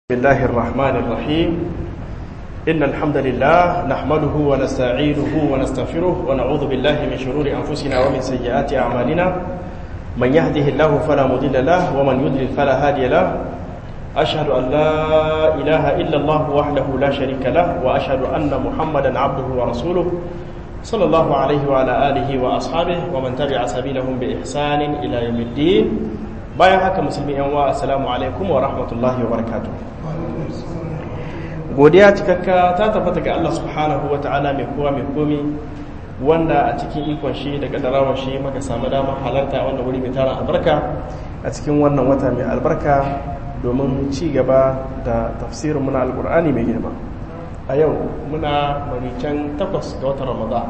بسم الله الرحمن الرحيم إن الحمد لله نحمده ونستعينه ونستغفره ونعوذ بالله من شرور أنفسنا ومن سيئات أعمالنا من يهده الله فلا مضل له ومن يضلل فلا هادي له أشهد أن لا إله إلا الله وحده لا شريك له وأشهد أن محمدا عبده ورسوله صلى الله عليه وعلى آله وأصحابه ومن تبع سبيلهم بإحسان إلى يوم الدين bayan haka musulmi yan wa assalamu alaikum wa rahmatullahi wa barakatuh godiya cikakka ta tabbata ga Allah subhanahu wa ta'ala mai kowa mai komi wanda a cikin ikon shi da kadarawar shi maka samu damar halarta wannan wuri mai taron albarka a cikin wannan wata mai albarka domin ci gaba da tafsirin muna alkur'ani mai girma a yau muna maricen takwas ga watan ramadan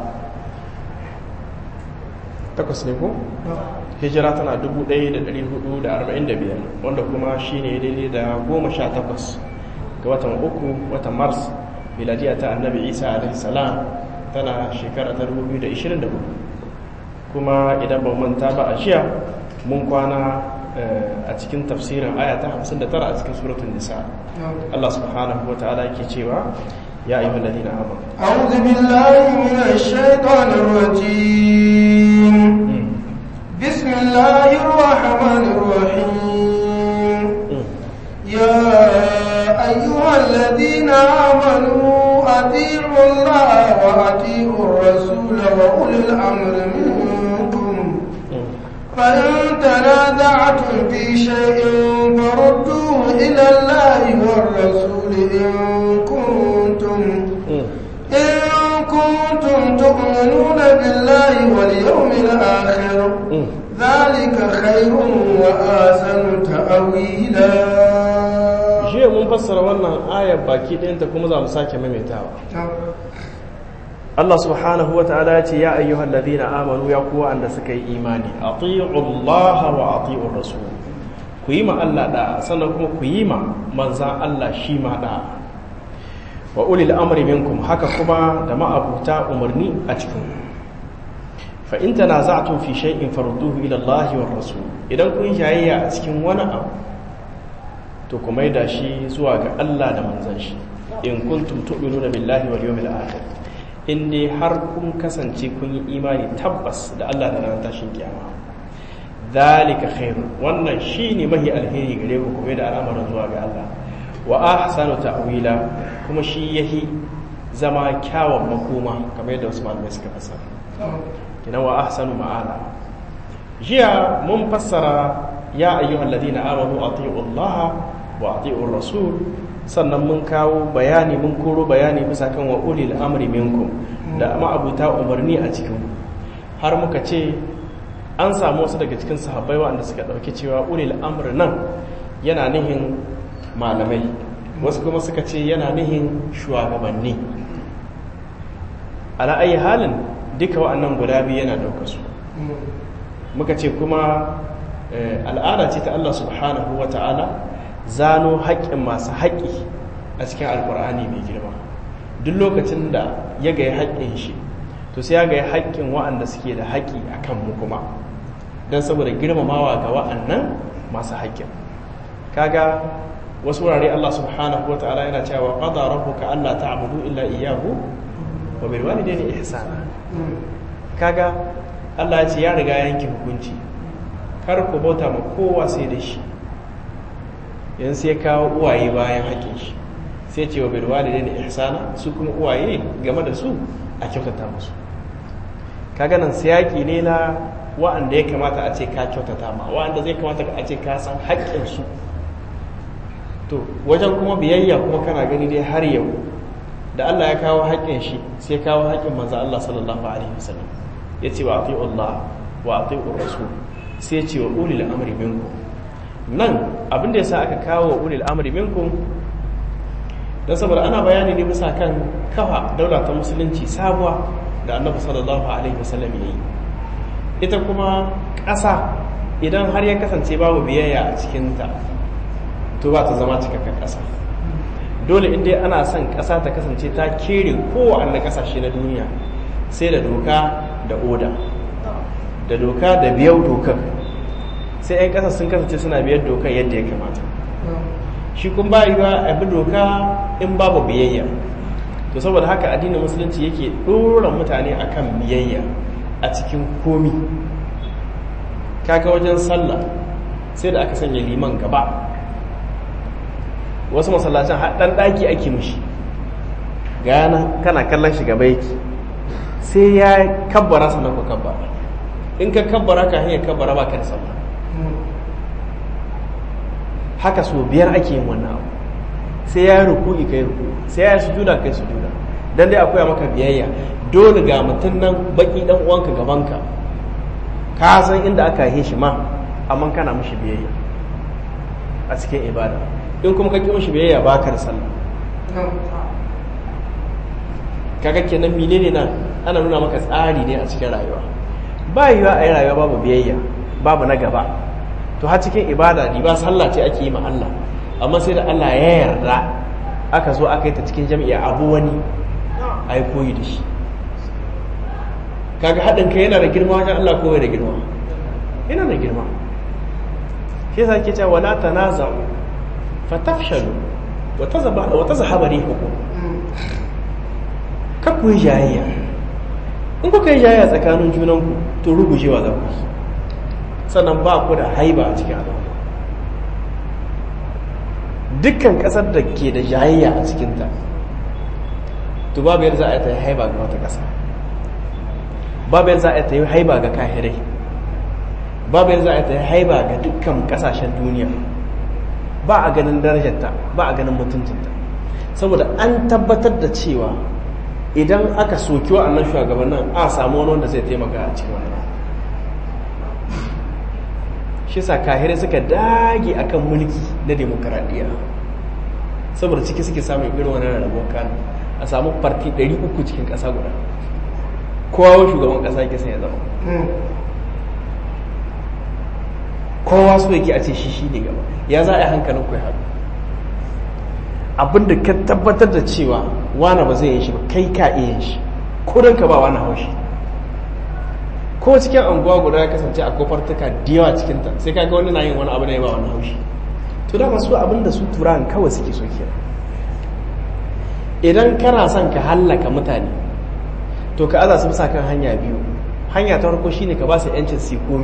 takwas ne ko? hijira tana 1445 wanda kuma shi ne daidai da 18 ga watan uku watan mars miladiya ta annabi isa alaihissalam tana shekara ta 2024 kuma idan ba manta ba a jiya mun kwana a cikin tafsirin aya ta 59 a cikin suratun nisa Allah subhanahu wa ta'ala yake cewa ya ayyuhal ladina amanu a'udhu billahi minash shaitanir rajim بسم الله الرحمن الرحيم يا أيها الذين آمنوا أطيعوا الله وأطيعوا الرسول وأولي الأمر منكم فإن تنازعتم في شيء فردوه إلى الله والرسول إن كنتم إن كنتم تؤمنون بالله واليوم الآخر ذلك خير وآسن تأويلا jiya mun fassara wannan ayar baki ɗayanta kuma za mu sake maimaitawa Allah subhanahu wa ta'ala ya ce ya ayyuhal ladina amanu ya kuwa anda suka yi imani ati'u Allah wa ati'u rasul ku yi ma Allah da sannan kuma ku yi ma manzan Allah shi ma da wa ulil amri minkum haka kuma da ma'abuta umarni a cikin fa in tanaza'tum fi shay'in farudduhu ila Allah wa rasul idan kun jayayya a cikin wani abu to ku maida shi zuwa ga Allah da manzon shi in kuntum tu'minuna billahi wal yawmil akhir in dai har kun kasance kun yi imani tabbas da Allah da ranar tashin kiyama dalika khairun wannan shine mahi alheri gare ku kuma da al'amarin zuwa ga Allah wa ahsanu ta'wila kuma shi yahi zama kyawun makoma kamar yadda wasu malamai suka fassara kina wa ahsanu ma'ala jiya mun fassara ya ayyuhal ladina amanu ati'u Allah wa ati'u rasul sannan mun kawo bayani mun koro bayani bisa kan wa ulil amri minkum da ma'abuta umarni a cikin har muka ce an samu wasu daga cikin sahabbai wanda suka dauki cewa ulil amri nan yana nihin malamai wasu kuma suka ce yana nihin shugabanni ala ayi halin duka wa'annan guda biyu yana dauka su muka ce kuma al'ada ce ta Allah subhanahu wa ta'ala zano haƙƙin masu haƙƙi a cikin alƙur'ani mai girma duk lokacin da ya gaya haƙƙin shi to sai ya gaya haƙƙin wa'anda suke da haƙƙi a kan mu kuma don saboda girmamawa ga wa'annan masu haƙƙin kaga wasu wurare Allah subhanahu wata'ala yana cewa qada rabbuka alla ta'budu illa iyyahu wa bil walidayni ihsana kaga Allah ya ce ya riga yanke hukunci kar ku bauta ma kowa sai da shi yan sai kawo uwaye bayan haƙin shi sai ce wa bil walidayni ihsana su kuma uwaye game da su a kyautata musu kaga nan siyaki ne na wa'anda ya kamata a ce ka kyautata ma wa'anda zai kamata a ce ka san haƙƙin su to wajen kuma biyayya kuma kana gani dai har yau da Allah ya kawo haƙƙin shi sai kawo haƙƙin manzo Allah sallallahu alaihi wasallam ya ce wa ati'u Allah wa ati'u rasul sai ce wa ulil amri minkum nan abin da yasa aka kawo wa ulil amri minkum dan saboda ana bayani ne bisa kan kafa daula ta musulunci sabuwa da Annabi sallallahu alaihi wasallam yayi ita kuma ƙasa idan har ya kasance babu biyayya a cikinta to ba ta zama cikakken ƙasa dole inda ana son ƙasa ta kasance ta kere kowane ƙasashe na duniya sai da doka da oda da doka da biyar dokar sai 'yan ƙasa sun kasance suna biyar dokar yadda ya kamata shi kun ba yiwa a bi doka in babu biyayya to saboda haka addinin musulunci yake ɗora mutane akan biyayya a cikin komi kaga wajen sallah sai da aka sanya liman gaba wasu masallacin haɗan ɗaki ake mushi gana kana kallon shi gaba yake sai ya kabbara sannan ku kabbara in ka kabbara ka hanyar kabbara ba ka da sallah haka so biyar ake yin wannan abu sai ya ruku'i kai ruku sai ya sujuda kai sujuda dan dai akwai maka biyayya dole ga mutum nan baki dan uwanka gabanka ka san inda aka yi shi ma amma kana mishi biyayya a cikin ibada in kuma ka ki mishi biyayya ba ka da sallah kaga kenan menene nan ana nuna maka tsari ne a cikin rayuwa ba yiwa a yi rayuwa babu biyayya babu na gaba to har cikin ibada ne ba sallah ce ake yi ma Allah amma sai da Allah ya yarda aka zo aka yi ta cikin jami'a abu wani a yi koyi da shi kaga haɗin kai yana da girma wajen Allah ko da girma yana da girma shi yasa ke cewa wala tanaza'u fatafshalu wa tazaba wa tazhaba rihukum ka ku yi jayayya in kuka yi jayayya tsakanin junanku to rugujewa za ku yi sannan ba ku da haiba a cikin al'umma dukkan kasar da ke da jayayya a cikinta to babu yadda za a yi ta haiba ga wata kasa babu yadda za a yi ta yi haiba ga kahirai babu yadda za a yi ta yi haiba ga dukkan kasashen duniya ba a ganin darajarta ba a ganin mutuncinta saboda an tabbatar da cewa idan aka soki wa'annan shugabannin a samu wani wanda zai taimaka a cikin wani shi sa kahirai suka dage akan mulki na demokaradiyya saboda ciki suke samun irin wani rarrabuwar kanu a samu farti 300 cikin ƙasa guda kowa shugaban ƙasa yake sai ya zama kowa so yake a ce shi shi ne gaba ya za a yi hankalin ku ya haɗu abinda ka tabbatar da cewa wane ba zai yin shi ba kai ka iya yin shi ko don ka ba wani haushi ko cikin anguwa guda ya kasance a kofar tuka da yawa cikinta sai kaga wani na yin wani abu da ya ba wani haushi to da masu abin da su turan kawai suke so kenan idan kana son ka hallaka mutane to ka aza su bisa kan hanya biyu hanya ta farko shine ka ba su yancin su komi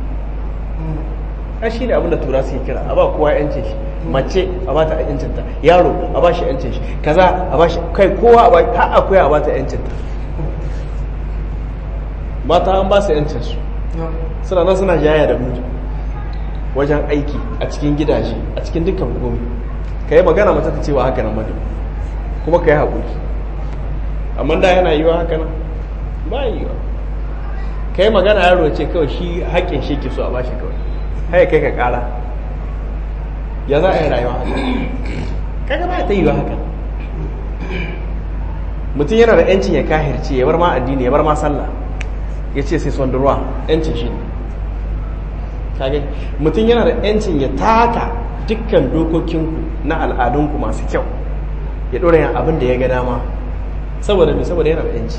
a shi ne abin da tura suke kira a ba kowa yancin shi mace a ba ta yancinta yaro a ba shi yancin shi kaza a ba shi kai kowa a ba har akwai a ba ta yancinta mata an ba su yancinsu suna nan suna jaya da mutu wajen aiki a cikin gidaje a cikin dukkan komi ka yi magana mata ta cewa haka nan madu kuma ka yi haƙuri amma da yana yiwa haka nan ba yi yiwa ka yi magana yaro ce kawai shi haƙƙin shi ke so a bashi kawai haya kai ka ƙara ya za a yi rayuwa haka kaga ba ta yiwa haka mutum yana da 'yancin ya kahirce ya bar ma addini ya bar ma sallah ya ce sai son ruwa yancin shi kage mutum yana da yancin ya taka dukkan dokokinku na al'adunku masu kyau ya ɗora yin abin da ya ga dama saboda mai saboda yana da yanci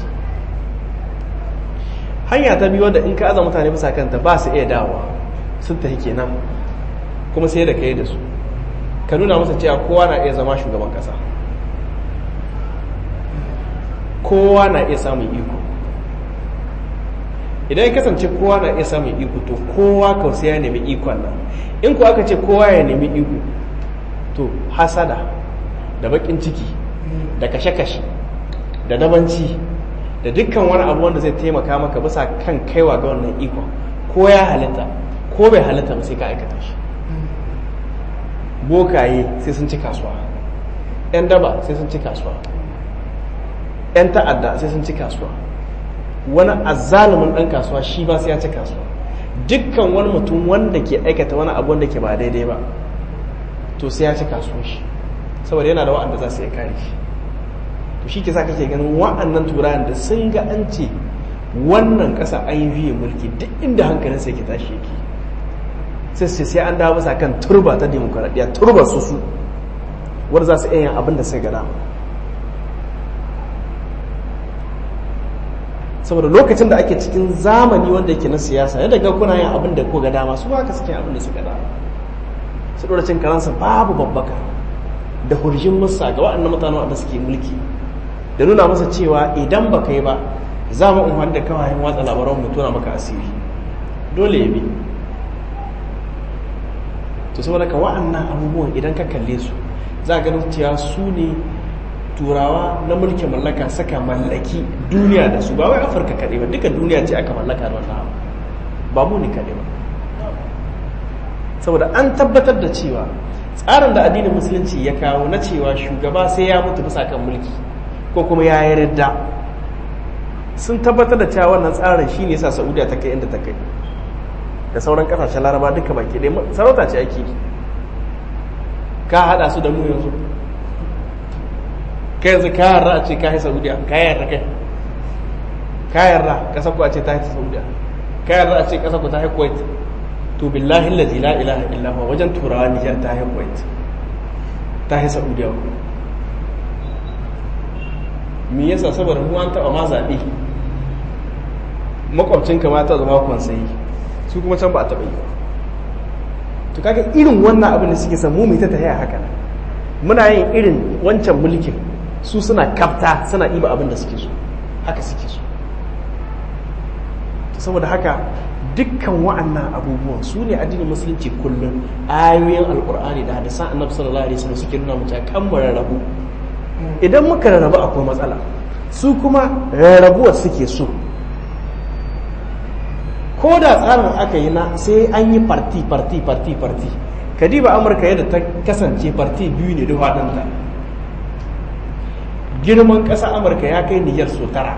hanya ta biyu wadda in ka aza mutane bisa kanta ba su iya dawowa sun tafi kenan kuma sai da kai da su ka nuna masa cewa kowa na iya zama shugaban ƙasa kowa na iya samun iko idan ya kasance kowa na iya samun iko to kowa kawai ya nemi ikon nan in ku aka ce kowa ya nemi iko to hasada da bakin ciki da kashe-kashe da dabanci da dukkan wani abu wanda zai taimaka maka bisa kan kaiwa ga wannan ikon ko ya halitta ko bai halitta ba sai ka aikata shi bokaye sai sun ci kasuwa 'yan daba sai sun ci kasuwa 'yan ta'adda sai sun ci kasuwa wani azzalumin ɗan kasuwa shi ba sai ya ci kasuwa dukkan wani mutum wanda ke aikata wani abu wanda ke ba daidai ba to sai ya ci kasuwa shi saboda yana da wa'anda za su iya kare shi to shi ke sa kake ganin wa'annan turayen da sun ga an ce wannan ƙasa an yi biye mulki duk inda hankalin sai ke tashi yake sai su sai an dawo bisa kan turba ta demokuraɗiyya turba su su wanda za su iya yin abin da sai gada saboda lokacin da ake cikin zamani wanda yake na siyasa yadda ga kuna yin abin da ko ga dama su ba ka suke abin da suka dama su dora cin karansa babu babbaka da hurjin musa ga waɗannan mutane wanda suke mulki da nuna masa cewa idan ba kai ba za mu umar da kawayen watsa labaran mu tona maka asiri dole ya bi to saboda ka wa'annan abubuwan idan ka kalle su za ganin cewa su ne turawa na mulkin mallaka saka mallaki duniya da su ba wai afirka kaɗai ba duka duniya ce aka mallaka da wannan abu ba mu ne kaɗai ba saboda an tabbatar da cewa tsarin da addinin musulunci ya kawo na cewa shugaba sai ya mutu bisa kan mulki ko kuma ya yi ridda sun tabbatar da cewa wannan tsarin shi ne sa saudiya ta kai inda ta kai da sauran kasashen laraba duka baki ɗaya sarauta ce ake ka haɗa su da mu yanzu ka yanzu ka yarda a ce ka yi saudiya ka yarda kai ka yarda ƙasar ku a ce ta yi saudiya ka yarda a ce ƙasar ku ta yi kuwait to billahi lazi la ilaha illa huwa wajen turawa nijar ta yi kuwait ta yi saudiya me yasa saboda mu an taɓa ma zaɓe makwabcinka ma ta zama kwansayi su kuma can ba a taɓa yi to kaga irin wannan abin da suke samu mai ta tafiya haka muna yin irin wancan mulkin su suna kafta suna iba abin da suke so haka suke so saboda haka dukkan wa'annan abubuwan su ne addinin musulunci kullum ayoyin alkur'ani da hadisan annabi sallallahu alaihi wasallam suke nuna mutum kan mu rarrabu idan muka rarrabu akwai matsala su kuma rarrabuwar suke so ko da tsarin aka yi na sai an yi farti farti farti farti kadiba amurka yadda ta kasance farti biyu ne duk haɗinta girman ƙasa amurka ya kai niyyar so tara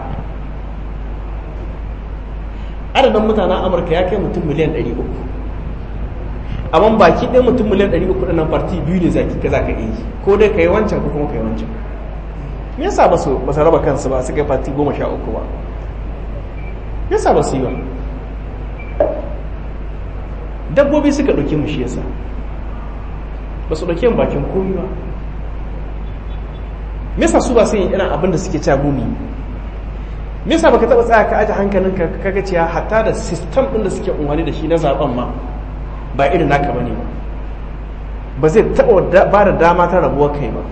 adadin mutanen amurka ya kai mutum miliyan 300 amma baki ɗaya mutum miliyan 300 ɗin farti biyu ne zaki ka za ka yi ko dai ka yi wancan ko kuma ka yi wancan me yasa ba su raba kansu ba su kai farti goma sha uku ba me yasa ba su yi ba dabbobi suka ɗauke mu shi yasa ba su ɗauke mu bakin komi ba me yasa su ba su yin irin abin da suke cewa gumi me yasa baka taba tsaya ka aje hankalinka kaga cewa hatta da system din da suke unwani da shi na zaben ma ba irin naka bane ba ba zai taba ba da dama ta rabuwar kai ba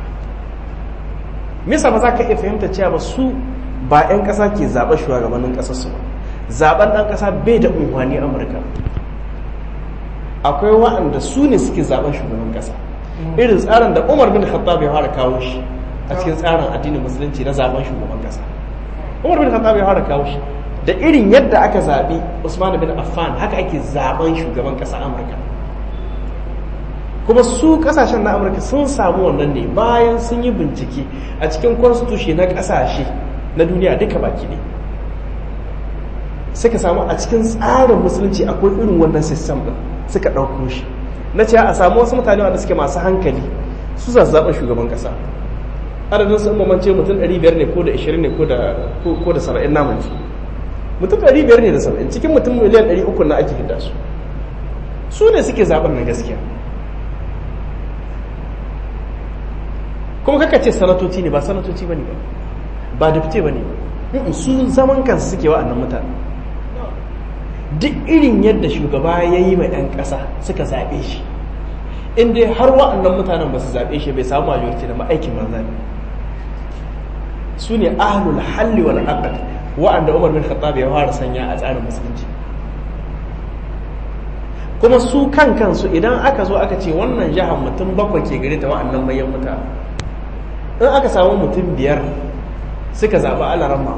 me yasa ba za ka iya fahimta cewa ba su ba 'yan ƙasa ke zaɓen shugabannin ƙasar su ba zaɓen ɗan ƙasa bai da unwani amurka akwai waɗanda su ne suke zaɓen shugaban ƙasa irin tsarin da umar bin khattab ya fara kawo shi a cikin tsarin addinin musulunci na zaɓen shugaban ƙasa umar bin khattab ya fara kawo shi da irin yadda aka zaɓi usman bin affan haka ake zaɓen shugaban ƙasa amurka kuma su ƙasashen na amurka sun samu wannan ne bayan sun yi bincike a cikin constitution na ƙasashe na duniya duka baki ne suka samu a cikin tsarin musulunci akwai irin wannan system ɗin suka ɗauko shi na cewa a samu wasu mutane wanda suke masu hankali su zazzaɓin shugaban ƙasa adadin su mamance mutum 500 ne ko da 20 ne ko da 70 namun ci mutum 500 ne da 70 cikin mutum miliyan 300 na ake hidda su su ne suke zaɓen na gaskiya kuma kaka ce sanatoci ne ba sanatoci ba ne ba ba dafte ba ne ba su zaman kansu suke wa'annan mutane duk irin yadda shugaba ya yi mai 'yan ƙasa suka zaɓe shi in dai har wa'annan mutanen ba su zaɓe shi bai samu majority da ma'aikin manza ne su ne ahlul halli wal aqd wa'anda Umar bin Khattab ya fara sanya a tsarin musulunci kuma su kan kansu idan aka zo aka ce wannan jihar mutum bakwai ke gare ta wa'annan mayan mutane in aka samu mutum biyar suka zaɓi alarama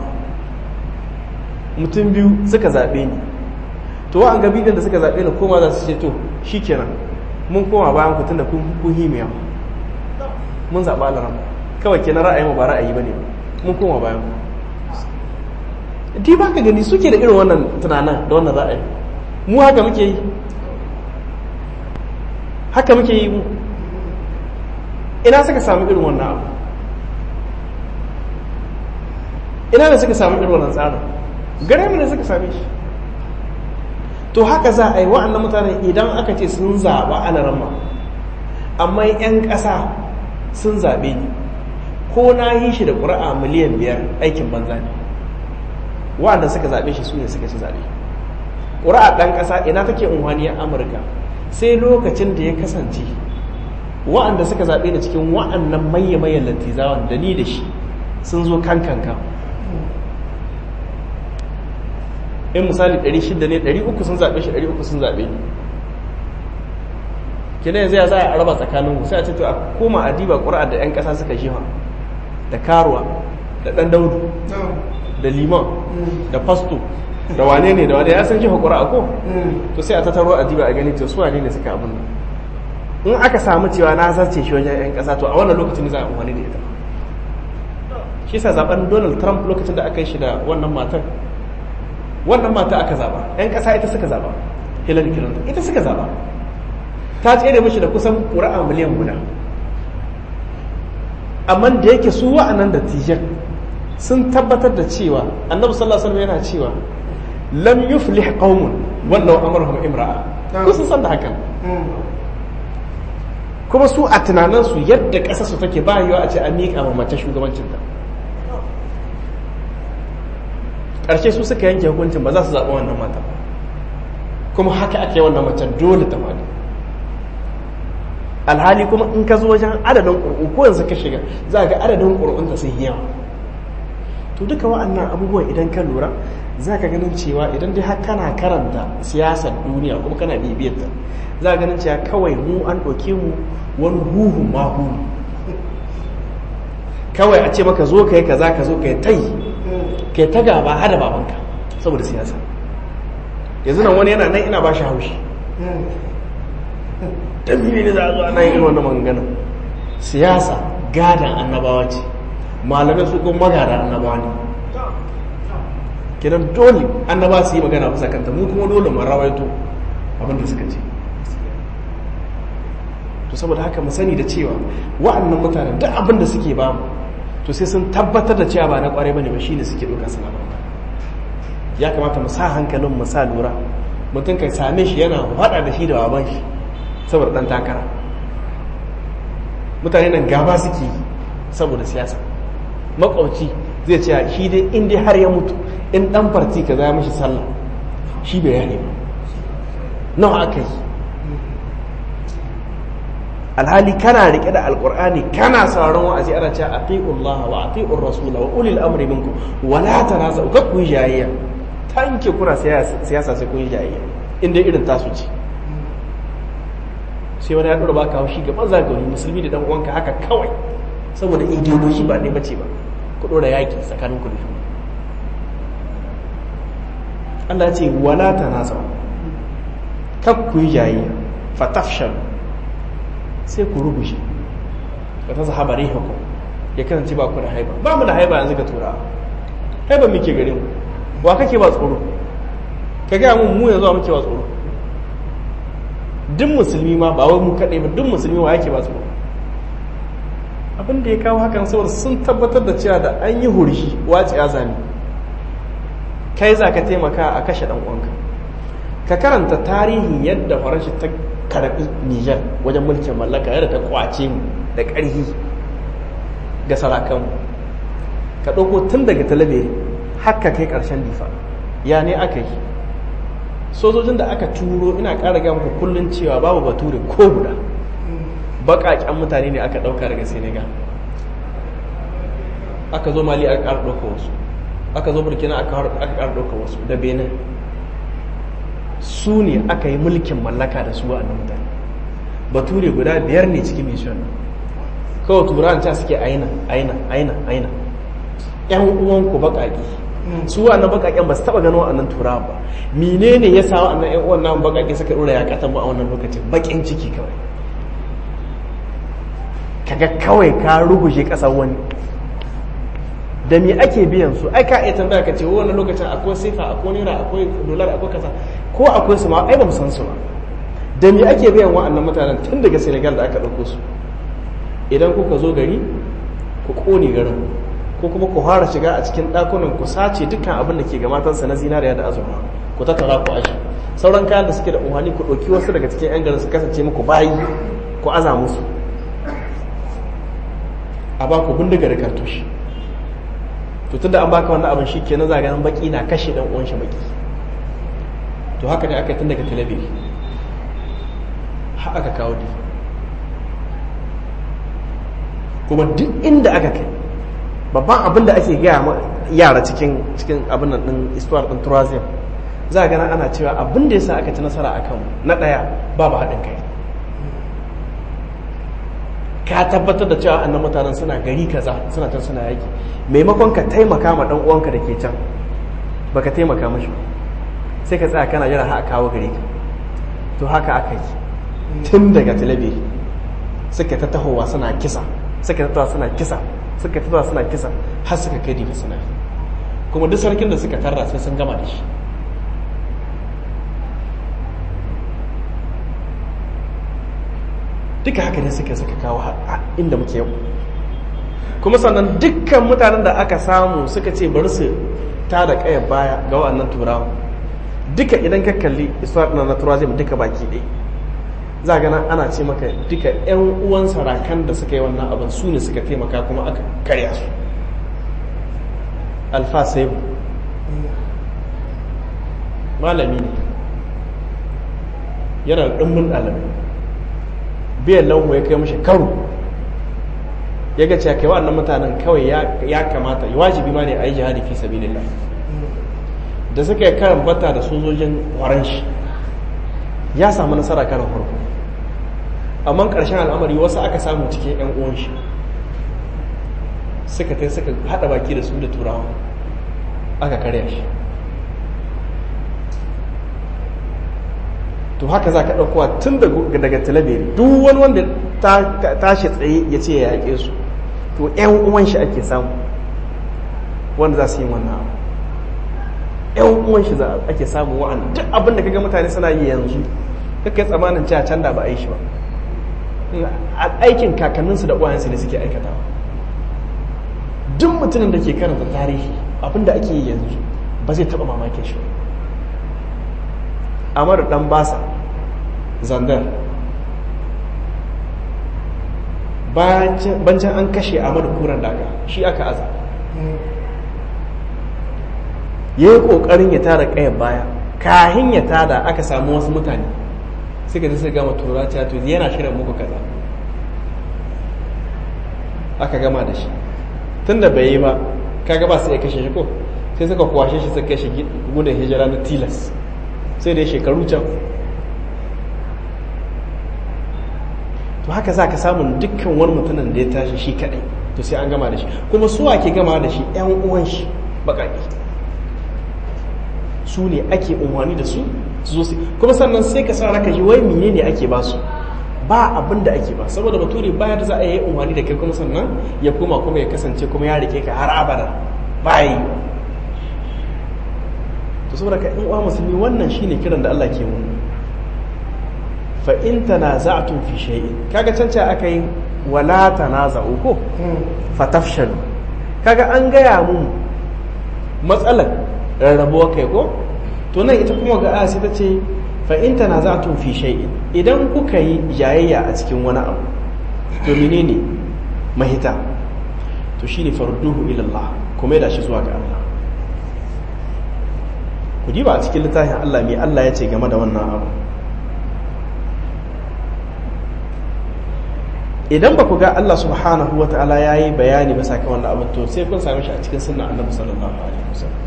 mutum biyu suka zaɓe ni to wa'an gabi da suka zaɓe ni koma za su ce to shi kenan mun koma bayan ku tunda kun kun himiya mun zaɓa alarama kawai kenan ra'ayin ba ra'ayi ba ne mun koma bayan ku di ba ka gani suke da irin wannan tunanin da wannan ra'ayi mu haka muke yi haka muke yi mu ina suka samu irin wannan abu ina da suka samu irin wannan tsarin gare mu ne suka same shi to haka za a yi wa'annan mutane idan aka ce sun zaɓa alarama amma 'yan ƙasa sun zaɓe ni ko na yi shi da ƙura'a miliyan biyar aikin banza ne wa'anda suka zaɓe shi su ne suka ci zaɓe ƙura'a ɗan ƙasa ina take unhaniyar amurka sai lokacin da ya kasance wa'anda suka zaɓe ni cikin wa'annan maye-mayen lantizawan da ni da shi sun zo kan kanka in misali 600 ne 300 sun zaɓe shi 300 sun zaɓe ni kina yanzu ya za a raba tsakanin sai a ce to a koma a diba ƙura da 'yan ƙasa suka shi da karuwa da ɗan daudu da liman da fasto da wane ne da wane ya san shi ƙura ko to sai a tattaro a diba a gani to su wane ne suka abin nan in aka samu cewa na zarce shi wajen 'yan ƙasa to a wannan lokacin ne za a amfani da ita shi sa zaben donald trump lokacin da aka yi shi da wannan matan wannan mata aka zaba 'yan ƙasa ita suka zaba hillary clinton ita suka zaba ta tsere mashi da kusan ƙura'a miliyan guda amma da yake su wa'annan da tijan sun tabbatar da cewa annabi sallallahu alaihi wasallam yana cewa lam yuflih qaumun wallau amruhum imra'a ko sun san da hakan kuma su a tunaninsu yadda ƙasa su take ba yiwa a ce an miƙa ma mace shugabancinta ƙarshe su suka yanke hukuncin ba za su zaɓi wannan mata kuma haka ake wannan macen dole ta mali alhali kuma in ka zo wajen adadin ƙur'u ko yanzu ka shiga za ga adadin ƙur'un ta sun yawa to duka wa'annan abubuwan idan ka lura za ka ganin cewa idan dai har kana karanta siyasar duniya kuma kana bibiyarta za ka ganin cewa kawai mu an ɗauke mu wani huhun mahu kawai a ce maka zo ka yi kaza ka zo ka yi ta yi ka yi ta gaba hada babanka saboda siyasa yanzu nan wani yana nan ina ba shi haushi dan ne za a zo ana yin wannan magana siyasa gadan annabawa ce malamai su kuma magada annabawa ne kidan dole annaba su yi magana bisa kanta mu kuma dole mu rawaito abin da suka ce to saboda haka mu sani da cewa wa'annan mutanen duk abin da suke ba mu to sai sun tabbatar da cewa ba na kwarai bane ba shine suke duka suna ba ya kamata mu sa hankalin mu sa lura mutum kai same shi yana hada da shi da baban shi saboda dan takara mutane nan gaba suke saboda siyasa makwauci zai ce shi dai in dai har ya mutu in dan farti ka zaya mishi sallah shi bai yane ba nawa aka yi alhali kana rike da alkur'ani kana sauraron wa'azi ana cewa atiullaha wa atiur rasula wa ulil amri minkum wa la tanazu ka ku jayayya tanke kuna siyasa sai kun jayayya inda irin tasu ce sai wani ya dora baka haushi ga maza gari musulmi da dan uwanka haka kawai saboda ideology ba ne bace ba ku dora yaki tsakanin ku da shi Allah ya ce wala tanazu kak ku jayayya fatafshalu sai ku rubuce ba ta zahaba rihaku ya kasance ba ku da haiba ba mu da haiba yanzu ga tura haiba muke gare mu wa kake ba tsoro ka gaya mun mu yanzu muke ba tsoro duk musulmi ma ba wai mu kaɗai ba duk musulmi wa yake ba tsoro abin da ya kawo hakan saboda sun tabbatar da cewa da an yi hurshi wace ya zami kai za ka taimaka a kashe ɗan uwanka ka karanta tarihin yadda faranshi ta karbi Nijar wajen mulkin mallaka yadda ta kwace mu da ƙarfi ga sarakanmu ka ɗauko tun daga talabere haka kai ƙarshen difa ya ne aka yi sojojin da aka turo ina ƙara ga muku kullum cewa babu bature ko guda baƙaƙen mutane ne aka ɗauka daga senegal aka zo mali aka ƙara ɗauka wasu aka zo burkina aka ƙara ɗauka wasu da benin su ne aka yi mulkin mallaka da su a nan mutane bature guda biyar ne cikin mission kawai turan ca suke aina aina aina aina yan uwanku baƙaƙi su wannan baƙaƙen ba su taɓa ganin wa'annan turawa ba menene ya sa wa'annan yan uwan nan baƙaƙe suka ɗora ya ƙatan ba a wannan lokacin baƙin ciki kawai kaga kawai ka ruguje ƙasar wani da me ake biyan su ai ka iya tambaya ka ce wannan lokacin akwai sifa akwai naira akwai dolar akwai kaza ko akwai su ma ai ba mu san su ba da me ake biyan wa'annan mutanen tun daga Senegal da aka ɗauko su idan kuka zo gari ku ƙone garin ko kuma ku fara shiga a cikin ɗakunan ku sace dukkan abin da ke ga matansa na zinariya da azurfa ku tattara ku ashi sauran kayan da suke da umarni ku ɗauki wasu daga cikin 'yan garin su kasance muku bayi ku aza musu a ba ku bindiga da kartoshi to tunda an baka wannan abin shi kenan za ganin baki na kashe dan uwan shi baki to haka ne aka yi tun daga talabiri har aka kawo di kuma duk inda aka kai babban abin da ake gaya yara cikin cikin abin nan din istuwar din turazim za a gana ana cewa abin da yasa aka ci nasara a kanmu na ɗaya babu haɗin kai ka tabbatar da cewa annan mutanen suna gari kaza suna can suna yaki maimakon ka taimaka ma ɗan uwanka da ke can baka taimaka mashi sai ka tsaya kana jira ha a kawo gari ka to haka aka yi tun daga talabiri suka ta tahowa suna kisa suka ta tahowa suna kisa suka ta tahowa suna kisa har suka kai diga suna kuma duk sarkin da suka tarra sai sun gama da shi duka haka ne suka suka kawo inda muke yau kuma sannan dukkan mutanen da aka samu suka ce bari su ta da kayan baya ga wa'annan turawa duka idan ka kalli isra'il na turawa zai duka baki ɗaya za ga nan ana ce maka duka 'yan uwan sarakan da suka yi wannan abin su ne suka taimaka kuma aka karya su alfa saibu malami ne yana da ɗumbin ɗalibai biyan lauhu ya kai mashi karo ya ga cewa kai wannan mutanen kawai ya kamata wajibi ma ne a yi jihadi fi sabilillah da suka yi karan bata da sojojin shi ya samu nasara karan farko amma ƙarshen al'amari wasu aka samu cikin 'yan uwan shi suka tai suka haɗa baki da su da turawa aka karya shi to haka za ka ɗaukowa tun daga talabiri duk wani wanda tashi tsaye ya ce ya yaƙe su to 'yan uwan shi ake samu wanda za su yi wannan abu 'yan uwan shi ake samu wa'an duk abin da kaga mutane suna yi yanzu kakai tsamanin cewa can da ba a yi shi ba aikin kakanninsu da uwayensu ne suke aikatawa duk mutumin da ke karanta tarihi abin da ake yi yanzu ba zai taɓa mamakin shi amar dan basa zandar bancin an kashe amar kuran daga shi aka aza ya yi ƙoƙarin ya tara ƙayan baya kahin ya tada aka samu wasu mutane suka ji su gama tura to yana shirin muku kaza aka gama da shi tun da bai yi ba kaga ba su iya kashe shi ko sai suka kwashe shi suka kashe gudun hijira na tilas sai da shekaru can to haka za ka samun dukkan wani mutumin da ya tashi shi kadai to sai an gama da shi kuma suwa ke gama da shi yan uwan shi bakaki su ne ake umarni da su su zo kuma sannan sai ka sa raka ji wai mene ne ake ba su ba abin da ake ba saboda bature baya da za a yi umarni da kai kuma sannan ya koma kuma ya kasance kuma ya rike ka har abada ba yi to saboda ka in uwa musulmi wannan shine kiran da Allah ke mu fa in tanaza'tum fi shay'in kaga canca aka yi wala tanaza'u ko fatafshalu kaga an gaya mu matsalar rarrabuwa kai ko to nan ita kuma ga aya sai ta ce fa in tanaza'tum fi shay'in idan kuka yi jayayya a cikin wani abu to menene mahita to shine farduhu ila Allah kuma da shi zuwa ga Allah ku diba a cikin littafin Allah mai Allah ya ce game da wannan abu idan ba ku ga Allah subhanahu wa ta'ala ya yi bayani ba saka wannan abin to sai kun same shi a cikin sunna annabi sallallahu alaihi wasallam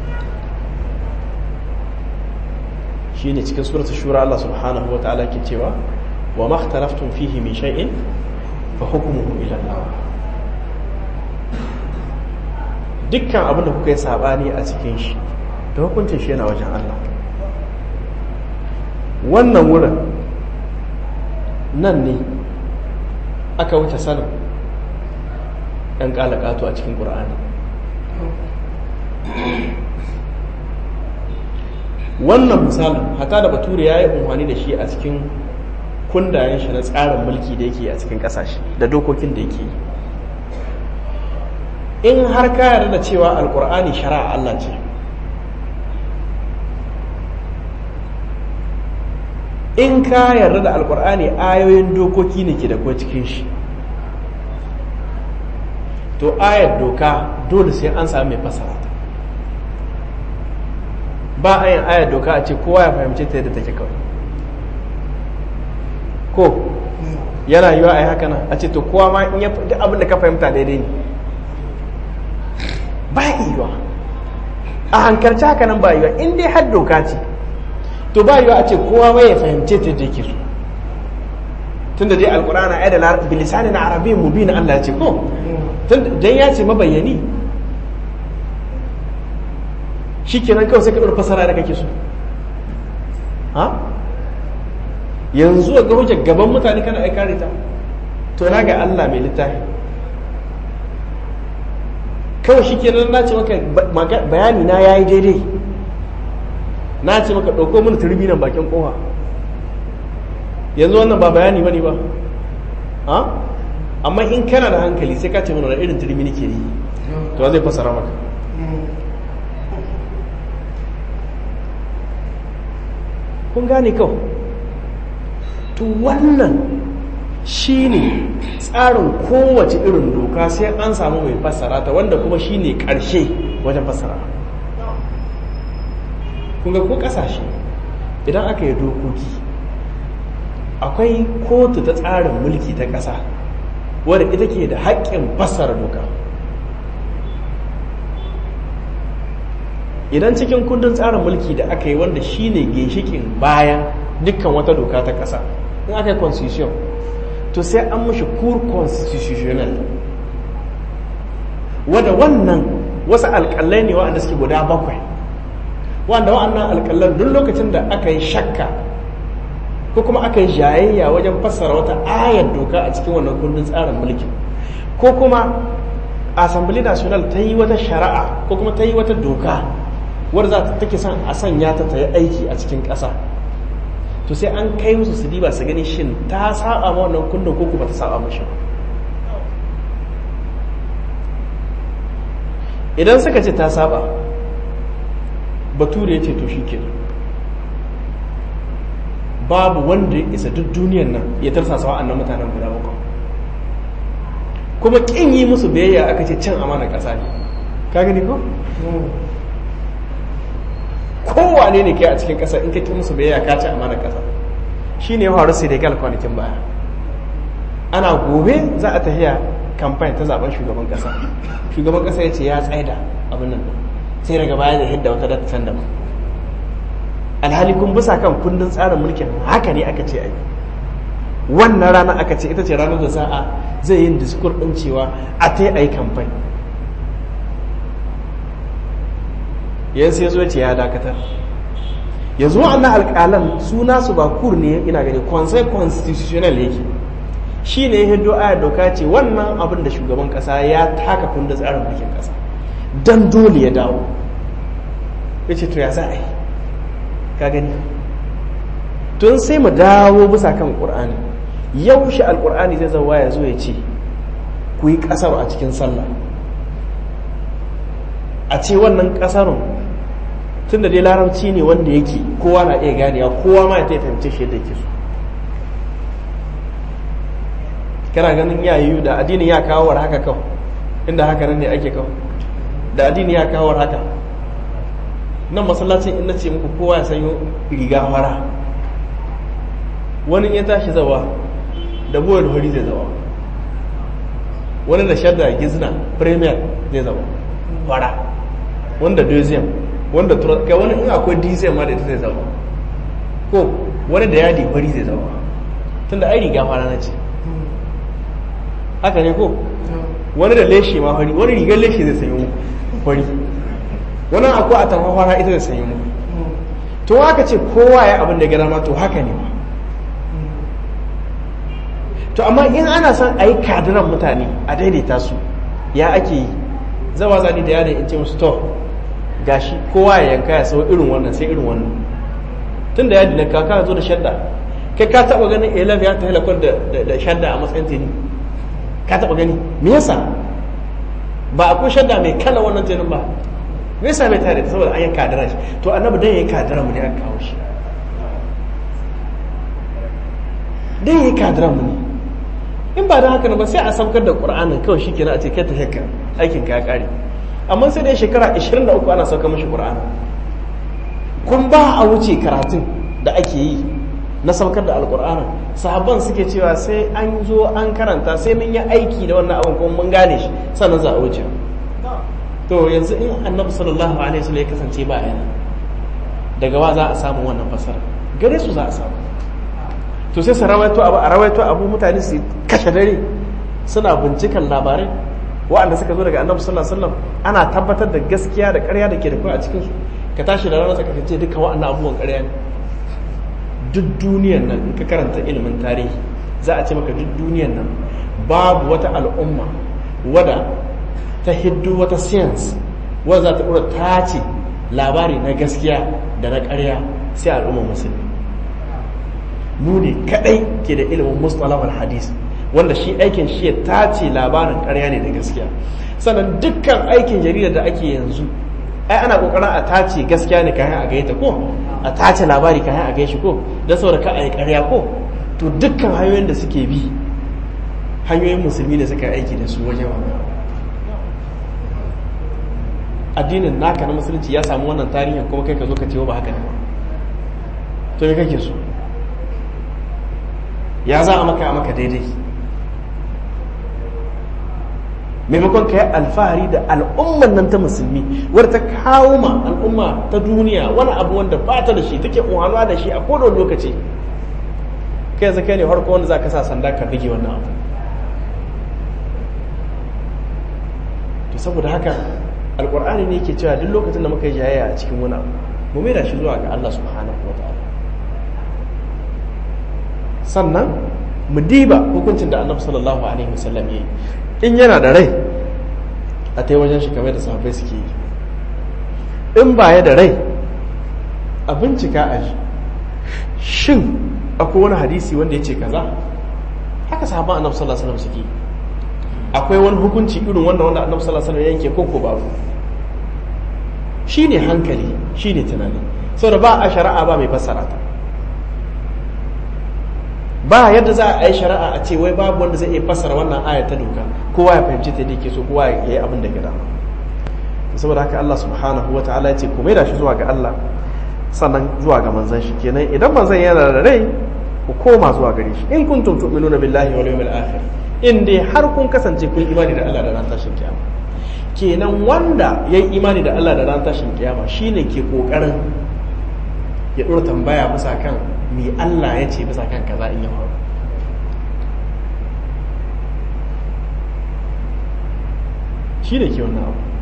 shine cikin suratul shura Allah subhanahu wa ta'ala ke cewa wa ma ikhtalaftum fihi min shay'in fa hukmuhu ila Allah dukkan abin da kuka yi sabani a cikin shi da hukuncin shi yana wajen Allah wannan wurin nan ne aka wuce sanin ɗan ƙalaƙato a cikin ƙura'ani wannan misalin hata da bature ya yi umarni da shi a cikin kundayen shi na tsarin mulki da yake a cikin ƙasashe da dokokin da yake yi in har ka yarda da cewa alƙur'ani shari'a Allah ce in ka yarda da alkur'ani ayoyin dokoki ne ke da kuwa cikin shi to ayar doka dole sai an sami mai fasara ta ba a yin ayar doka a ce kowa ya fahimci ta yadda take kawai ko yana yiwa a yi haka nan a ce to kowa ma in ya duk abin da ka fahimta daidai ne ba yiwa a hankalci haka nan ba yiwa in dai har doka ce to ba yiwa a ce kowa ma ya fahimce ta da yake so tunda dai alkur'ana ai da bilisanin arabiyyin mubin Allah ya ce ko dan ya ce mabayyani shikenan kawai sai ka ɗora fasara da kake so ha yanzu ga hujjar gaban mutane kana ai kare ta to na ga Allah mai littafi kawai shikenan na ce maka bayani na yayi daidai na ce maka ɗauko mana turmi nan bakin kowa yanzu wannan ba bayani bane ba ha amma in kana da hankali sai ka ce mana irin turmi nake yi to zai fasara maka kun gane kawai to wannan shine tsarin kowace irin doka sai an samu mai fassara ta wanda kuma shine karshe wajen fassara kun ga ko kasashe idan aka yi dokoki akwai kotu ta tsarin mulki ta ƙasa wadda ita ke da haƙƙin fassara doka idan cikin kundin tsarin mulki da aka yi wanda shine ginshikin bayan dukkan wata doka ta ƙasa in aka yi constitution to sai an mashi kur constitutional wadda wannan wasu alƙalai ne waɗanda suke guda bakwai wanda wa'annan alƙalan duk lokacin da aka yi shakka ko kuma aka yi jayayya wajen fassara wata ayar doka a cikin wannan kundin tsarin mulki ko kuma assembly national ta yi wata shari'a ko kuma ta yi wata doka wadda za ta take son a sanya ta ta yi aiki a cikin ƙasa to sai an kai musu su diba su gani shin ta saba ma wannan kundin ko kuma ta saba mashi idan suka ce ta saba bature ya ce to shi kenan babu wanda ya isa duk duniyan nan ya tarsa sawa annan mutanen guda bakwai kuma kin yi musu biyayya aka ce cin amana ƙasa ne ka gani ko kowane ne ke a cikin ƙasa in ka ki musu biyayya ka ci amana ƙasa shi ne ya faru senegal kwanakin baya ana gobe za a tafiya kamfani ta zaben shugaban ƙasa shugaban ƙasa ya ce ya tsaida abin nan sai daga baya da hidda wata data can daban alhali kun bisa kan kundin tsarin mulkin haka ne aka ce ai wannan rana aka ce ita ce ranar da za a zai yin diskur ɗin cewa a ta yi kamfani yanzu ya zo ce ya dakatar yanzu wa'annan alƙalan suna su ba kur ne ina gani conseil constitutional yake shi ne ya hido aya doka ce wannan abin da shugaban ƙasa ya taka kundin tsarin mulkin ƙasa don dole ya dawo ya ce to ya za a yi ka gani tun sai mu dawo bisa kan ƙur'ani yaushe alƙur'ani zai zauwa ya zo ya ce ku yi ƙasar a cikin sallah a ce wannan ƙasarun tun da dai larabci ne wanda yake kowa na iya ganewa kowa ma ya ta fahimci shi yadda yake so kana ganin ya yiwu da addinin ya kawo haka kawai inda haka nan ne ake kawo da addini ya kawo haka nan masallacin in ce muku kowa ya sanyo riga fara wani ya tashi zawa da buwar hori zai zawa wani da shadda gizna premier zai zawa fara wanda deuxième wanda kai wani in akwai deuxième ma da ita zai zawa ko wani da yadi fari zai zawa tunda ai riga fara na ce haka ne ko wani da leshe ma fari wani rigar leshe zai sanyo fari wani akwai a tamfafara ita da sanyi mu to haka ce kowa ya abin da gana ma to haka ne to amma in ana son a yi kadiran mutane a daidaita su ya ake yi zawa zani da yadda in ce musu to gashi kowa ya yanka ya sau irin wannan sai irin wannan tun da yadda na kaka zo da shadda kai ka taba ganin elaf ya ta halakar da shadda a matsayin teni ka taba gani me yasa ba akwai shadda mai kala wannan tenin ba me yasa bai tare da saboda an yi kadara shi to annabi dan yayi kadara mu ne aka kawo shi dan yayi kadara mu ne in ba dan haka ba sai a saukar da qur'anin kawai shikenan a ce kai ta shakka aikin ka ya kare amma sai dai shekara 23 ana saukar mishi qur'ani kun ba a wuce karatun da ake yi na saukar da alkur'anin sahabban suke cewa sai an zo an karanta sai mun yi aiki da wannan abin kuma mun gane shi sannan za a wuce to yanzu in annabi sallallahu alaihi wasallam ya kasance ba yana daga wa za a samu wannan fasara gare su za a samu to sai su rawaito abu a rawaito abu mutane su kashe dare suna bincikan labarai wa'anda suka zo daga annabi sallallahu alaihi wasallam ana tabbatar da gaskiya da ƙarya da ke da kai a cikin su ka tashi da ranar saka ce duka wa'annan abubuwan ƙarya ne duk duniyar nan in ka karanta ilimin tarihi za a ce maka duk duniyar nan babu wata al'umma wadda ta hiddu wata science wadda za ta ɗora tace labari na gaskiya da na ƙarya sai al'ummar musulmi mu ne kaɗai ke da ilimin mustalahul hadis wanda shi aikin shi ya tace labarin ƙarya ne da gaskiya sannan dukkan aikin jarida da ake yanzu ai ana kokarin a tace gaskiya ne kayan a gaita ko a tace labari kayan a gaishi ko don saboda ka a yi karya ko to dukkan hanyoyin da suke bi hanyoyin musulmi da suka aiki da su wajen wannan addinin naka na musulunci ya samu wannan tarihin kuma kai ka zo ka ce ba haka ne ba to me kake so ya za a maka a maka daidai maimakon ka yi alfahari da al'umman nan ta musulmi wadda ta kawo ma al'umma ta duniya wani abu wanda ba ta da shi take umarwa da shi a kodon lokaci kai yanzu kai ne harko wanda za ka sa sanda ka bige wannan abu to saboda haka alkur'ani ne ke cewa duk lokacin da muka yi jayayya a cikin wani abu mu mai da shi zuwa ga Allah subhanahu wa ta'ala sannan mu diba hukuncin da annabi sallallahu alaihi wasallam ya yi in yana da rai a ta wajen shi kamar da sahabbai suke yi in baya da rai a bincika a ji shin akwai wani hadisi wanda ya ce kaza haka sahabban annabi sallallahu alaihi wasallam suke akwai wani hukunci irin wanda wanda annabi sallallahu alaihi wasallam ya yanke ko ko babu shine hankali shine tunani saboda ba a shari'a ba mai fassara ta ba yadda za a yi shari'a a ce wai babu wanda zai iya fassara wannan ayar ta doka kowa ya fahimci ta yake so kowa ya yi abin da ya dama saboda haka Allah subhanahu wa ta'ala ya ce ku da shi zuwa ga Allah sannan zuwa ga manzon shi kenan idan manzon yana da rai ku koma zuwa gare shi in kuntum tu'minuna billahi wal yawmil akhir in dai har kun kasance kun imani da Allah da ran tashin kiyama kenan wanda yayi imani da Allah da ran tashin kiyama shine ke kokarin ya dora tambaya bisa kan me Allah ya ce bisa kan kaza in ya faru shi ne ke wannan abu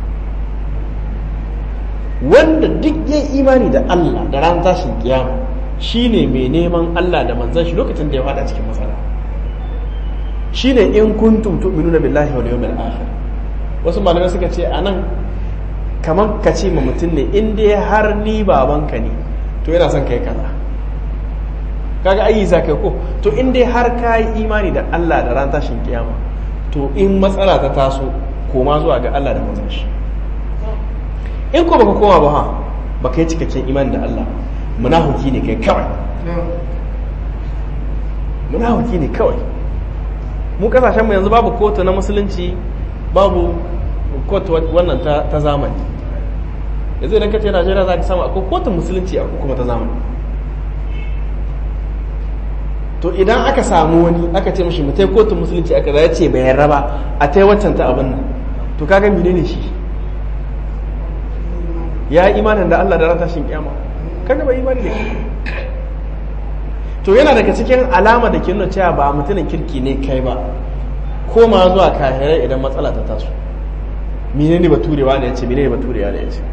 wanda duk ya imani da Allah da ran tashin kiyama shi ne mai neman Allah da manzan shi lokacin da ya fada cikin matsala shi ne in kuntum tu'minuna billahi wal yawmil akhir wasu malamai suka ce anan kamar ka ce ma mutum ne in dai har ni babanka ne to yana son kai kaza kaga ayi za kai ko to in dai har ka yi imani da Allah da ran tashin kiyama to in matsala ta taso koma zuwa ga Allah da manzon shi in ko baka koma ba ha baka yi cikakken imani da Allah munafiki ne kai kawai munafiki ne kawai mu kasashen mu yanzu babu kotu na musulunci babu kotu wannan ta zamani yanzu idan ka ce Najeriya za ka samu akwai kotun musulunci akwai kuma ta zamani to idan aka samu wani aka ce mashi mutai kotun musulunci aka zai ce bai yarda ba a ta waccan ta abin nan to kaga menene shi ya yi imanin da Allah da ran tashin kiyama kaga bai imani da shi to yana daga cikin alama da ke nuna cewa ba mutumin kirki ne kai ba koma zuwa kahirai idan matsala ta taso menene baturewa ne ya ce menene baturewa ne ya ce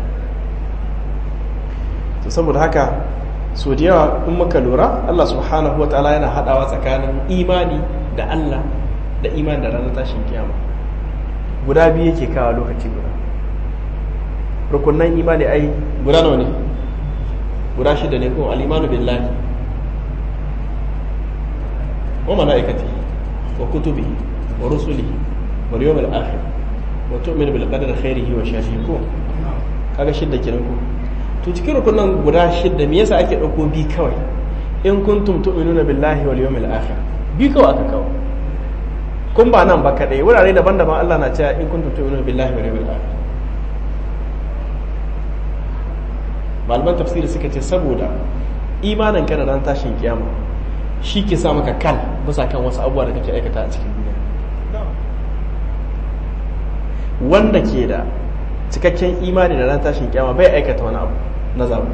to saboda haka so da yawa in muka lura Allah subhanahu wa ta'ala yana hadawa tsakanin imani da Allah da imani da ranar tashin kiyama guda biyu yake kawo lokaci guda rukunan imani ai guda nawa ne guda shida ne kuma al-imanu billahi wa malaikati wa kutubihi wa rusulihi wal yawmil akhir wa tu'minu bil qadari khairihi wa sharrihi ko kaga shidda kenan ko to cikin rukunan guda shidda me yasa ake dauko bi kawai in kuntum tu'minuna billahi wal yawmil akhir bi kawai aka kawo kun ba nan ba kadai wurare daban-daban Allah na cewa in kuntum tu'minuna billahi wal yawmil akhir malaman tafsiri suka ce saboda imanin ka da ran tashin kiyama shi ke sa maka kal bisa kan wasu abubuwa da kake aikata a cikin duniya wanda ke da cikakken imani da ran tashin kiyama bai aikata wani abu na zabu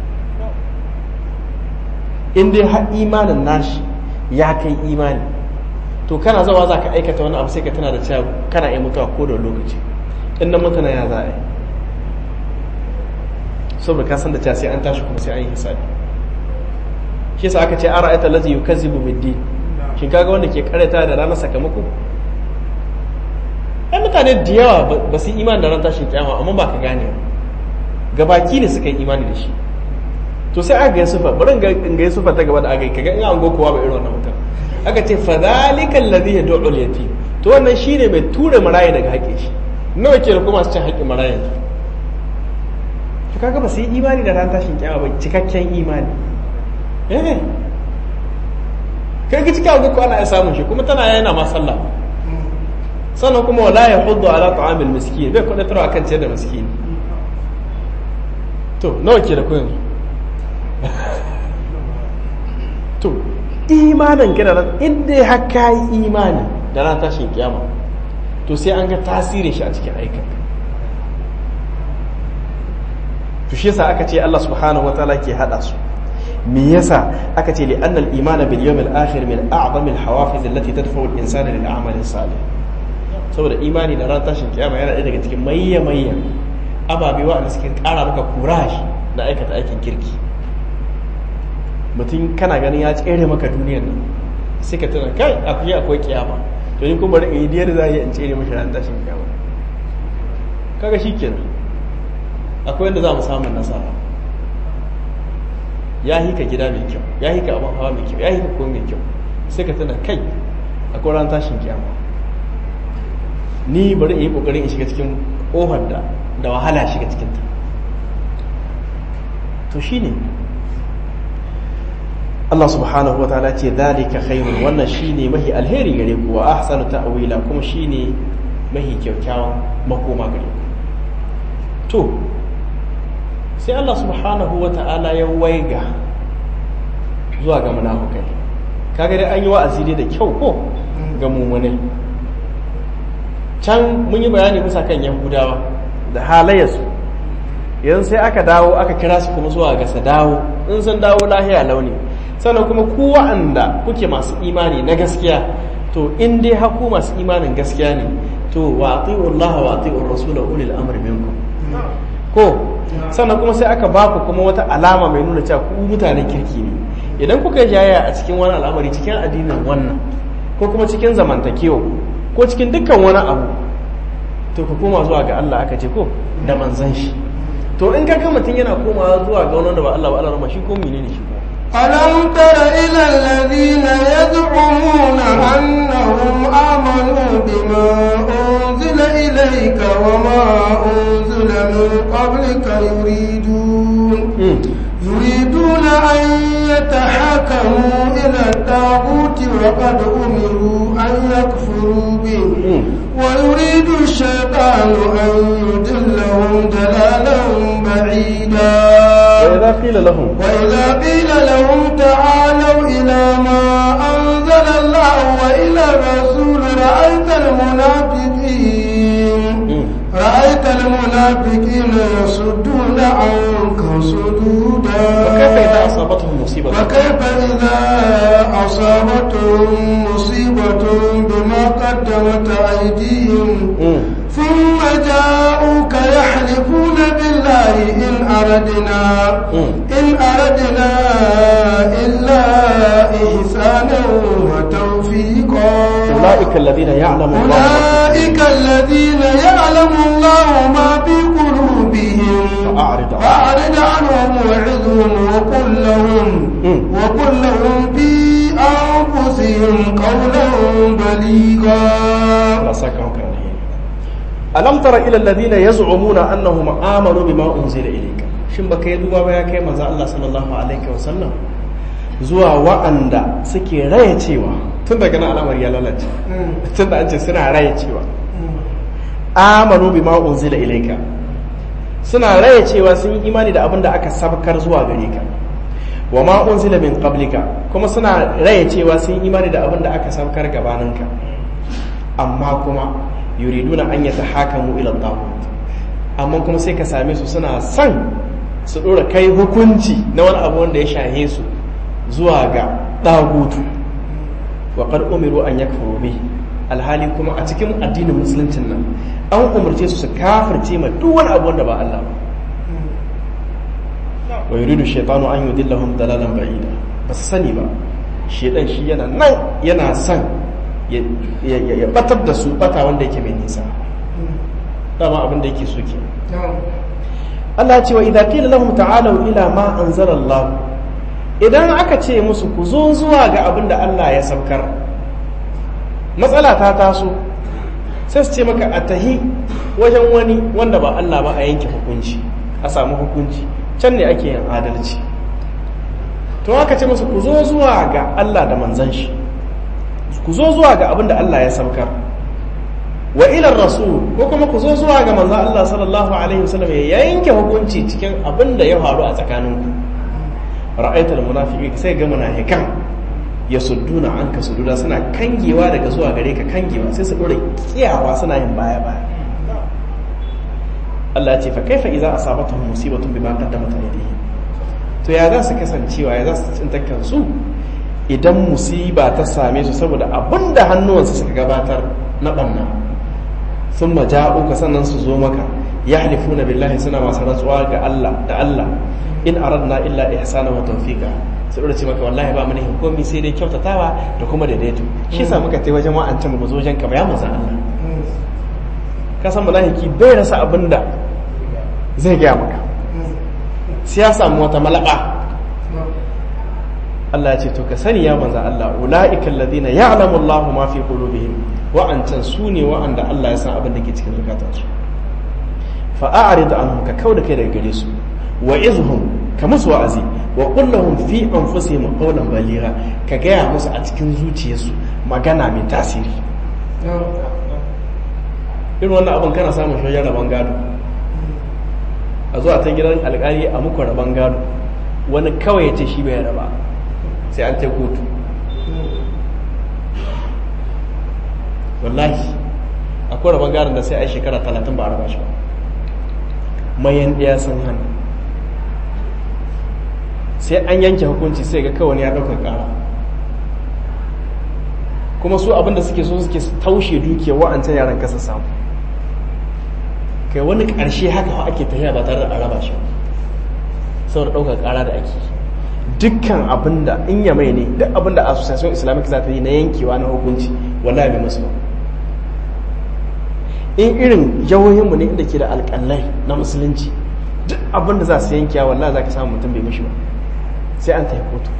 in dai har imanin nashi ya kai imani to kana zawa za ka aikata wani abu sai ka tana da cewa kana iya mutuwa ko da lokaci in nan mutane ya za a yi saboda ka san da cewa sai an tashi kuma sai an yi hisabi shi yasa aka ce an ra'ayta allazi yukazzibu bid-din shin kaga wanda ke karanta da ranar sakamako ai mutane da yawa ba su imani da ran tashin kiyama amma ba ka gane gabaki ne suka yi imani da shi to sai aka ga sufa bari in ga sufa ta gaba da aka yi kaga in an go kowa ba irin wannan mutum aka ce fa zalikal ladhi yad'u al-yatim to wannan shine mai ture marayi daga haƙe shi nawa ke da kuma su cin haƙin marayi to kaga ba su yi imani da ran tashin kiyama ba cikakken imani eh kai ga cikin agogo ana ya samun shi kuma tana yana ma sallah sannan kuma wala ya hudu ala ta'amil miskin bai kuɗa tarawa kan ciyar da miskin to nawa ke da ku yanzu to imanin ka da ran inda ya haka yi imani da ran tashin kiyama to sai an ga tasirin shi a cikin aikin to shi yasa aka ce Allah subhanahu wataala ke hada su me yasa aka ce li'annal imana bil yawmil akhir min a'zamil hawafiz allati tadfa'u al insana lil a'mali salih saboda imani da ran tashin kiyama yana ɗaya daga cikin mayya mayya ababe wa'anda suke ƙara maka kurashi da aikata aikin kirki mutum kana ganin ya tsere maka duniyar nan sai ka tuna kai akwai akwai kiyama to ni kuma bari in yi diyar za a yi in tsere mashi ran tashin kiyama kaga shikenan akwai wanda za mu samun nasara ya hika gida mai kyau ya hika abin hawa mai kyau ya hika kuma mai kyau sai ka tuna kai akwai ran tashin kiyama ni bari in yi kokarin in shiga cikin ƙofar da da wahala shiga cikin ta to shine Allah subhanahu wataala ce zalika khairun wannan shine mahi alheri gare ku wa ahsanu ta'wila kuma shine mahi kyakkyawan makoma gare ku to sai Allah subhanahu wataala ya waiga zuwa ga munafukai kaga dai an yi wa'azi dai da kyau ko ga mumunai can mun yi bayani bisa kan yahudawa da halayyarsu yanzu sai aka dawo aka kira su kuma zuwa ga sa dawo in sun dawo lahiya launi sannan kuma ku wa'anda kuke masu imani na gaskiya to in dai haku masu imanin gaskiya ne to wa ati'u Allah wa ati'u Rasul wa ulil amri minkum ko sannan kuma sai aka ba ku kuma wata alama mai nuna cewa ku mutanen kirki ne idan kuka jaya a cikin wani al'amari cikin addinin wannan ko kuma cikin zamantakewa ko cikin dukkan wani abu to ku koma zuwa ga Allah aka ce ko da manzan shi to in ka ga mutum yana komawa zuwa ga wani da ba Allah ba Allah shi ko menene shi ko ألم تر إلى الذين يزعمون أنهم آمنوا بما أنزل إليك وما أنزل من قبلك يريدون يريدون أن يتحكموا إلى الطاغوت وقد أمروا أن يكفروا به ويريد الشيطان أن يدلهم ضلالا بعيدا وإذا قيل لهم وإذا قيل لهم تعالوا إلى ما أنزل الله وإلى الرسول رأيت المنافقين رأيت المنافقين يصدون عنك صدودا وكيف إذا أصابتهم مصيبة وكيف إذا أصابتهم مصيبة بما قدمت أيديهم مم. ثم جاءوك يحلفون بالله إن أردنا مم. إن أردنا إلا إحسانا وتوفيقا أولئك الذين يعلم الله أولئك الذين يعلم الله ما في قلوبهم فأعرض عنهم. فأعرض عنهم وعظهم وقل لهم مم. وقل لهم في أنفسهم قولا بليغا Allah saka maka alheri alam tara ila alladhina yaz'umuna annahum amanu bima unzila ilayka shin baka yi duba ba ya kai manzo Allah sallallahu alaihi wasallam zuwa wa'anda suke raya cewa tun daga nan al'amari ya lalace tun da an ce suna raya cewa amanu bima unzila ilayka suna raya cewa sun yi imani da abin da aka sabkar zuwa gare ka wa ma unzila min qablika kuma suna raye cewa sun imani da abin da aka saukar gabaninka amma kuma yuriduna an yatahakamu ila taghut amma kuma sai ka same su suna son su dora kai hukunci na wani abu wanda ya shahe su zuwa ga dagutu wa qad umiru an yakfuru bi alhali kuma a cikin addinin musuluncin nan an umarce su su kafirce ma duk wani abu wanda ba Allah ba wa yuridu shaytanu an yudillahum dalalan ba'ida ba su sani ba shedan shi yana nan yana son ya batar da su bata wanda yake mai nisa dama abin da yake so ke Allah ya ce wa idza qila lahum ta'alu ila ma anzala Allah idan aka ce musu ku zo zuwa ga abin da Allah ya saukar matsala ta taso sai su ce maka a tahi wajen wani wanda ba Allah ba a yanke hukunci a samu hukunci can ne ake yin adalci to aka ce musu ku zo zuwa ga Allah da manzan shi ku zo zuwa ga abin da Allah ya saukar wa ilar rasul ko kuma ku zo zuwa ga manzan Allah sallallahu alaihi wasallam ya yanke hukunci cikin abin da ya faru a tsakaninku ra'aitul munafiqi sai ga munafikan ya sudduna an ka sududa suna kangewa daga zuwa gare ka kangewa sai su dora kiyawa suna yin baya baya Allah ya ce fa kaifa idza asabatuhum musibatun bima qaddamat aydihim to ya za su kasancewa ya za su tsinta kansu idan musiba ta same su saboda abinda hannuwansu suka gabatar na banna sun maja'uka sannan su zo maka ya halifuna billahi suna masu rantsuwa ga Allah da Allah in aradna illa ihsana wa tawfiqa sai da ce maka wallahi ba mana hukumi sai dai kyautatawa da kuma daidaito shi sa muka tai wajen wa'ancan mu zo wajen ka ya manzo Allah ka san malahiki bai rasa abinda zai gaya maka sai ya samu wata malaba Allah ya ce to ka sani ya manzo Allah ulaika alladhina ya'lamu Allahu ma fi qulubihim wa'ancan su ne wa'anda Allah ya san abin da ke cikin zukatansu fa a'rid anhum ka kauda kai daga gare su wa izhum ka musu wa'azi wa kullahum fi anfusihim qawlan baligha ka gaya musu a cikin zuciyarsu magana mai tasiri irin wannan abin kana samun shoyar rabon gado a zuwa ta gidan alkali a muku rabon gado wani kawai ya ce shi bai raba sai an ta kotu wallahi akwai rabon gadon da sai a shekara talatin ba a raba shi ba mayan ɗaya sun hana sai an yanke hukunci sai ga kawai ya ɗaukar ƙara kuma su abinda suke so suke taushe dukiya wa'ancan yaran kasa samu kai wani ƙarshe haka ake tafiya ba tare da araba shi saboda ɗaukar ƙara da ake dukkan abinda in ya mai ne duk abinda association islamic za ta yi na yankewa na hukunci wallahi bai musu ba in irin jihohinmu ne inda ke da alƙalai na musulunci duk abinda za su yankewa wallahi za ka samu mutum bai mishi ba sai an tafi kotu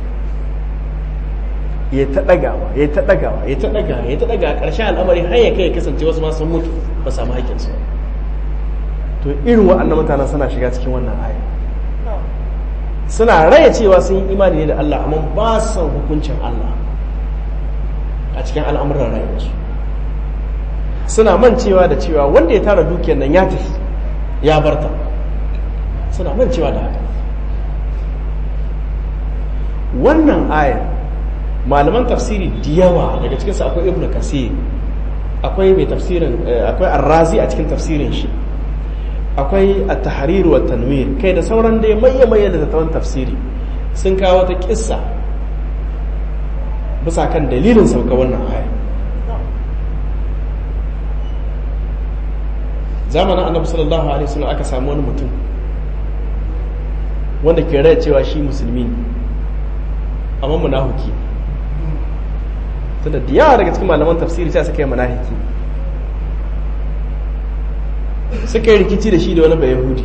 ya ta ɗagawa ya ta ɗagawa ya ta ɗagawa ya ta ɗagawa ƙarshen al'amari har ya kai ya kasance wasu ma sun mutu ba samu haƙƙinsu ba to irin wa'annan mutanen suna shiga cikin wannan aya suna raya cewa sun yi imani ne da Allah amma ba su san hukuncin Allah a cikin al'amuran rayuwarsu suna mancewa da cewa wanda ya tara dukiyar nan ya tafi ya barta suna mancewa da haka wannan aya malaman tafsiri da yawa daga cikinsu akwai ibnu kasir akwai mai tafsirin akwai arrazi a cikin tafsirin shi akwai at-tahrir wa tanwir kai da sauran dai maye maye da tattawan tafsiri sun kawo ta kissa bisa kan dalilin sauka wannan aya zamanin annabi sallallahu alaihi wasallam aka samu wani mutum wanda ke raya cewa shi musulmi ne amma munafiki tunda da yawa daga cikin malaman tafsiri sai suka yi munafiki suka yi rikici da shi da wani bai yahudi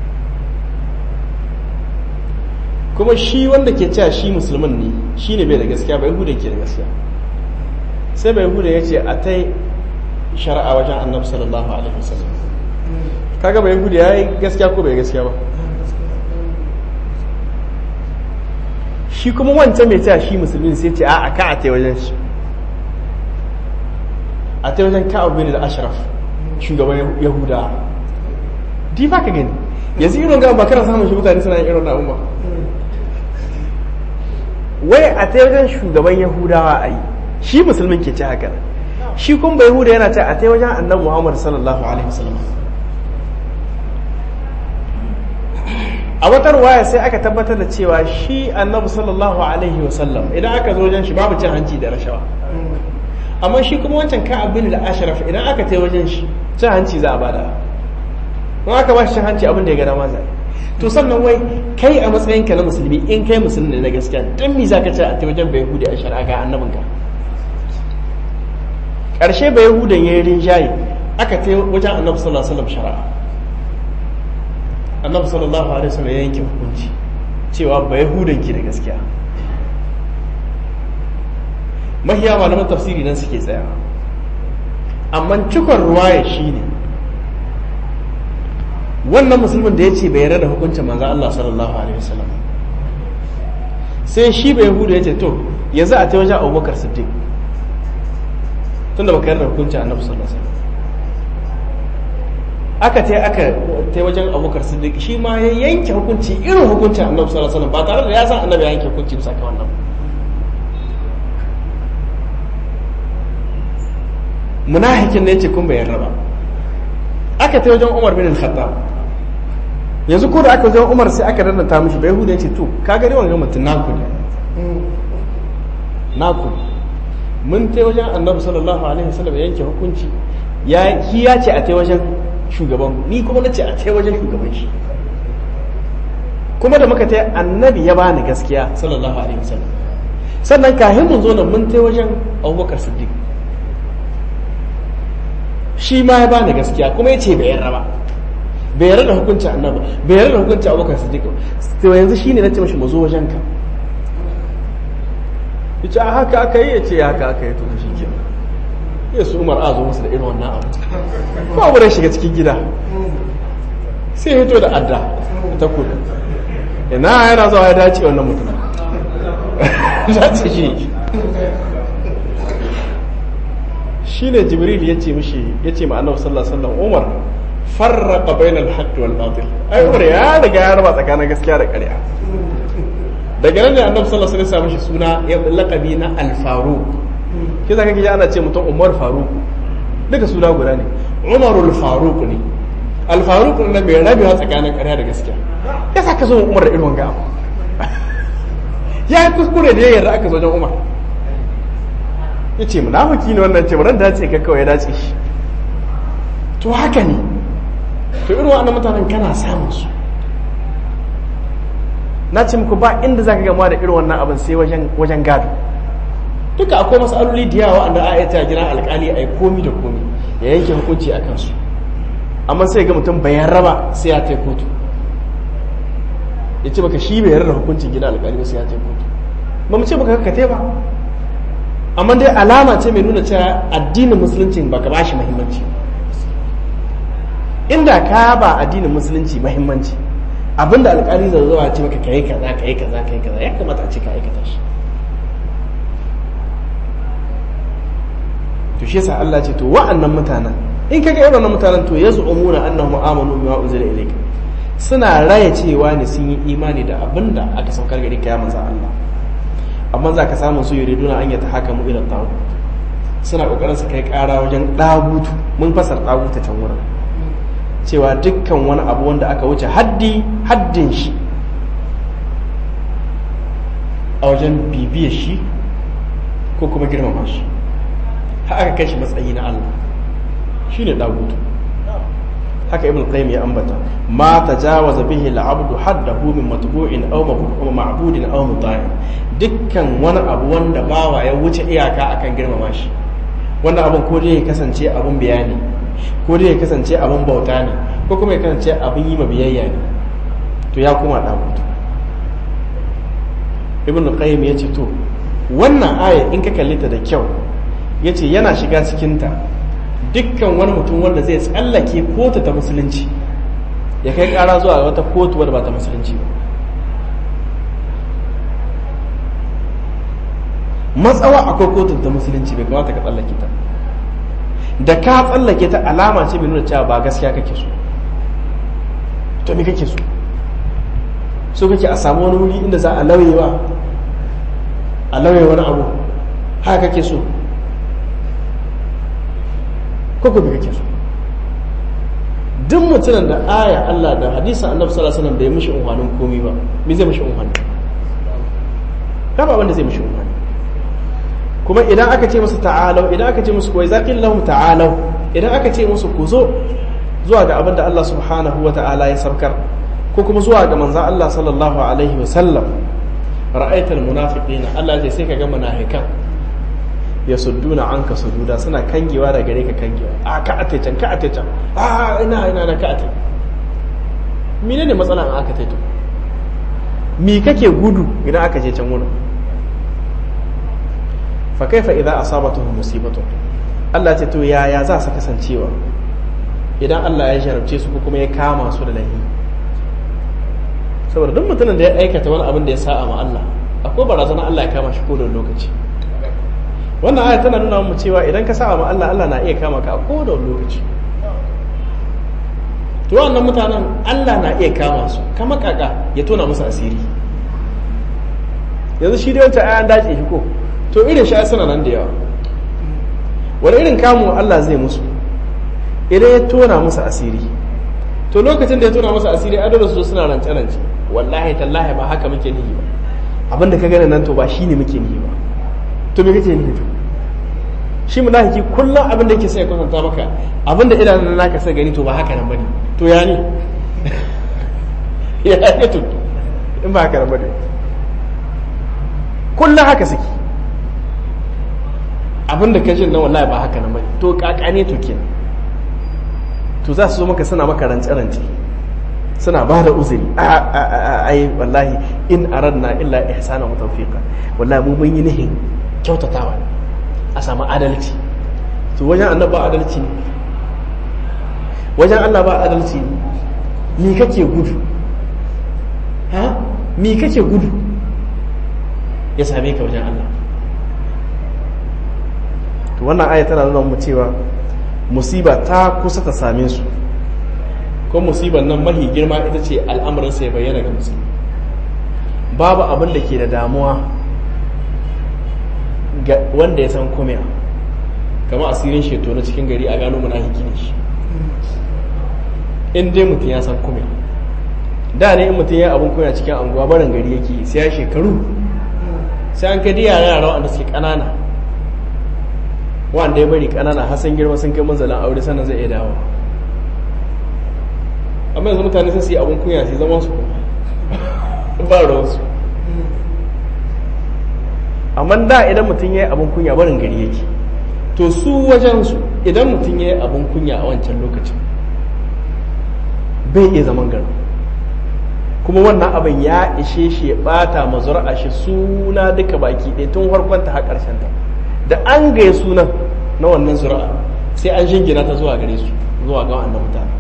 kuma shi wanda ke cewa shi musulman ne shi ne bai da gaskiya bai yahudi ke da gaskiya sai bai yahudi ya ce a ta shari'a wajen annabi sallallahu alaihi wasallam kaga bai yahudi ya yi gaskiya ko bai gaskiya ba shi kuma wancan mai cewa shi musulmi sai ce a ka a ta wajen shi a ta wajen ka'ab bin da ashraf shugaban yahuda di ba ka gani yanzu irin ga bakara samun shi mutane suna yin irin na umma wai a ta wajen shugaban yahudawa a yi shi musulmin ke ce haka shi kun bai yahuda yana ce a ta wajen annabi muhammad sallallahu alaihi wasallam a wata ruwaya sai aka tabbatar da cewa shi annabi sallallahu alaihi wasallam idan aka zo wajen shi babu cin hanci da rashawa amma shi kuma wancan ka abin da ashraf idan aka ta wajen shi cin hanci za a bada in aka ba shi cin hanci abin da ya gada ma zai to sannan wai kai a matsayin ka na musulmi in kai musulmi ne na gaskiya dan me zaka ce a ta wajen bai yahudi a shari'a ga annabin ka karshe bai yahudan yayin rinjaye aka ta wajen annabi sallallahu alaihi wasallam shari'a annabi sallallahu alaihi wasallam ya yanke hukunci cewa bai yahudan ki da gaskiya mahiya malaman tafsiri nan suke tsaya amma cikon ruwaya shine wannan musulmin da ya ce bai yarda da hukuncin manzo Allah sallallahu alaihi wasallam sai shi bai yahudu ya ce to yanzu a ta wajen abubakar siddiq tunda baka yarda da hukuncin annabi sallallahu alaihi wasallam aka ta aka ta wajen abubakar siddiq shi ma ya yanke hukunci irin hukuncin annabi sallallahu alaihi wasallam ba tare da ya san annabi ya yanke hukunci bisa ka wannan munafikin ne yace kun bai yarda ba aka ta wajen Umar bin al-Khattab yanzu ko da aka wajen Umar sai aka dannata mishi bai hudu yace to ka gari wannan mutum naku ne naku mun ta wajen Annabi sallallahu alaihi wasallam yanke hukunci ya ki ya ce a ta wajen shugaban ni kuma nace a ta wajen shugaban shi kuma da muka ta annabi ya bani gaskiya sallallahu alaihi wasallam sannan kahin mun zo nan mun ta wajen Abubakar Siddiq shi ma ya bani gaskiya kuma ya ce bai yarda ba bai yarda da hukuncin annabi bai yarda da hukuncin abokan siddiq to yanzu shine nace mashi mu zo wajen ka yace a haka aka yi yace haka aka yi to shi ke ya su umar a zo musu da irin wannan abu ko abu da shiga cikin gida sai ya fito da adda ta kudu ina yana zuwa ya dace wannan mutum dace shi shine jibril ya ce mishi ya ce ma annabi sallallahu alaihi wasallam umar farraqa bainal haqq wal batil ai umar ya riga ya raba tsakanin gaskiya da ƙarya daga nan ne annabi sallallahu alaihi wasallam ya suna ya laqabi na al faruq ke zaka ji ana ce mutum umar faruq duka suna guda ne umarul faruq ne al faruq ne mai rabewa tsakanin ƙarya da gaskiya ya saka zo umar da irin wanga ya yi kuskure da ya yarda aka zo wajen umar ya ce munafiki ne wannan ce ba dace ka kawai ya dace shi to haka ne to irin wa'annan mutanen kana samun su na ce muku ba inda zaka gama da irin wannan abin sai wajen wajen gado duka akwai masaloli da yawa wanda a ta jira alkali a yi komi da komi ya yanke hukunci a kansu amma sai ga mutum bayan raba sai ya tai kotu ya ce baka shi bai yarda hukuncin gina alkali ba sai ya tai kotu ba mu ce baka ka ba amma dai alama ce mai nuna cewa addinin musulunci ba ka bashi muhimmanci inda ka ba addinin musulunci muhimmanci abinda alƙali zai zuwa ce maka kai kaza kai kaza kai kaza ya kamata a ce ka aikata shi to shi yasa Allah ce to wa'annan mutanen in kaga irin wannan mutanen to yaz'umuna annahum amanu bima unzila ilayka suna raya cewa ne sun yi imani da abinda aka saukar gari ka ya manzo Allah amma za ka samu su yuriduna an yata haka mu ila tagut suna kokarin su kai kara wajen dagutu mun fasar daguta can wurin cewa dukkan wani abu wanda aka wuce haddi haddin shi a wajen bibiyar shi ko kuma girmama shi har aka kai shi matsayi na Allah shine dagutu haka ibn qayyim ya ambata ma tajawaza bihi al-abdu haddahu min matbu'in aw ma'budin aw muta'in dukkan wani abu wanda bawa ya wuce iyaka akan girmama shi wannan abun ko dai ya kasance abun bayani ko dai ya kasance abun bauta ne ko kuma ya kasance abun yi ma biyayya ne to ya kuma dagutu ibn qayyim ya ce to wannan aya in ka kalli ta da kyau yace yana shiga cikin ta dukkan wani mutum wanda zai tsallake kotu ta musulunci ya kai kara zuwa wata kotu wadda ba ta musulunci ba matsawa akwai kotun ta musulunci bai kamata ka tsallake ta da ka tsallake ta alama ce mai nuna cewa ba gaskiya kake so to me kake so so kake a samu wani wuri inda za a lauyewa a lauye wani abu haka kake so ko ko kake so duk mutumin da aya Allah da hadisin Annabi sallallahu alaihi wasallam bai mishi unhwanin komai ba me zai mishi unhwani ba wanda zai mishi unhwani kuma idan aka ce musu ta'alau idan aka ce musu kawai zaƙin lahum ta'alau idan aka ce musu ku zo zuwa ga abin da Allah subhanahu wa ta'ala ya saukar ko kuma zuwa ga manzan Allah sallallahu alaihi wa sallam ra'aital munafiqina Allah ya sai ka ga munafikan ya sudduna anka sududa suna kangewa da gare ka kangewa a ka ate can ka ate can a ina ina na ka ate menene matsala an aka taito me kake gudu idan aka je can wurin fa kaifa idza asabatuhum musibatun Allah ce to yaya za su kasancewa idan Allah ya jarabce su ko kuma ya kama su da laifi saboda duk mutumin da ya aikata wani abin da ya sa'a ma Allah akwai barazana Allah ya kama shi ko da lokaci wannan aya tana nuna mu cewa idan ka sa'a ma Allah Allah na iya kama ka a ko da lokaci to wannan mutanen Allah na iya kama su kama kaka ya tona musu asiri yanzu shi dai wancan ayan dace shi ko to irin shi suna nan da yawa wani irin kamu Allah zai musu idan ya tona musu asiri to lokacin da ya tona musu asiri adada su suna rance rance wallahi tallahi ba haka muke nihi ba abinda ka gane nan to ba shine muke nihi ba to me kake nihi to shi munafiki kullum abin da yake sai ya kwatanta maka abin da idanun naka sai gani to ba haka nan bane to ya ne ya ne to in ba haka nan bane kullum haka suke abin da ka jin na wallahi ba haka nan bane to kakane to kenan to za su zo maka suna maka rance-rance suna ba da uzuri ai wallahi in aradna illa ihsana wa tawfiqa wallahi mu mun yi nihin kyautatawa a samu adalci to wajen Allah ba adalci ne wajen Allah ba adalci ne ni kake gudu ha mi kake gudu ya same ka wajen Allah to wannan aya tana nuna mu cewa musiba ta kusa ta same su ko musibar nan mahi girma ita ce al'amarin sai bayyana ga musulmi babu abin da ke da damuwa ga wanda ya san kumiya kama asirin sheto na cikin gari a gano munafiki ne shi in dai mutum ya san kumiya da ne in mutum ya abin kumiya cikin anguwa barin gari yake sai ya shekaru sai an kadi yara yara wanda suke kanana wanda ya bari kanana har sun girma sun kai manzalin aure sannan zai iya dawo amma yanzu mutane sun su yi abin kunya su zama su ba ruwansu amma da idan mutum ya yi abin kunya barin gari yake to su wajensu idan mutum ya yi abin kunya a wancan lokacin bai iya zaman gari kuma wannan abin ya ishe shi ya bata mazura shi suna duka baki ɗaya tun farkonta har ta da an gaya sunan na wannan zura'a sai an shingina ta zuwa gare su zuwa ga wannan mutane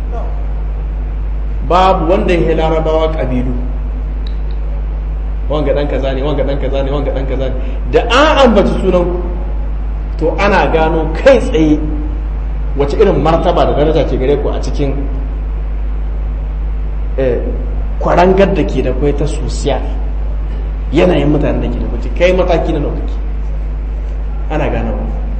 babu wanda ya larabawa kabilu wanga dan kaza ne wanga dan kaza ne wanga dan kaza ne da an ambaci sunan to ana gano kai tsaye wace irin martaba da daraja ke gare ku a cikin kwarangar da ke da kwai ta sosiya yanayin mutanen da ke da kwace kai mataki na naukaki ana gano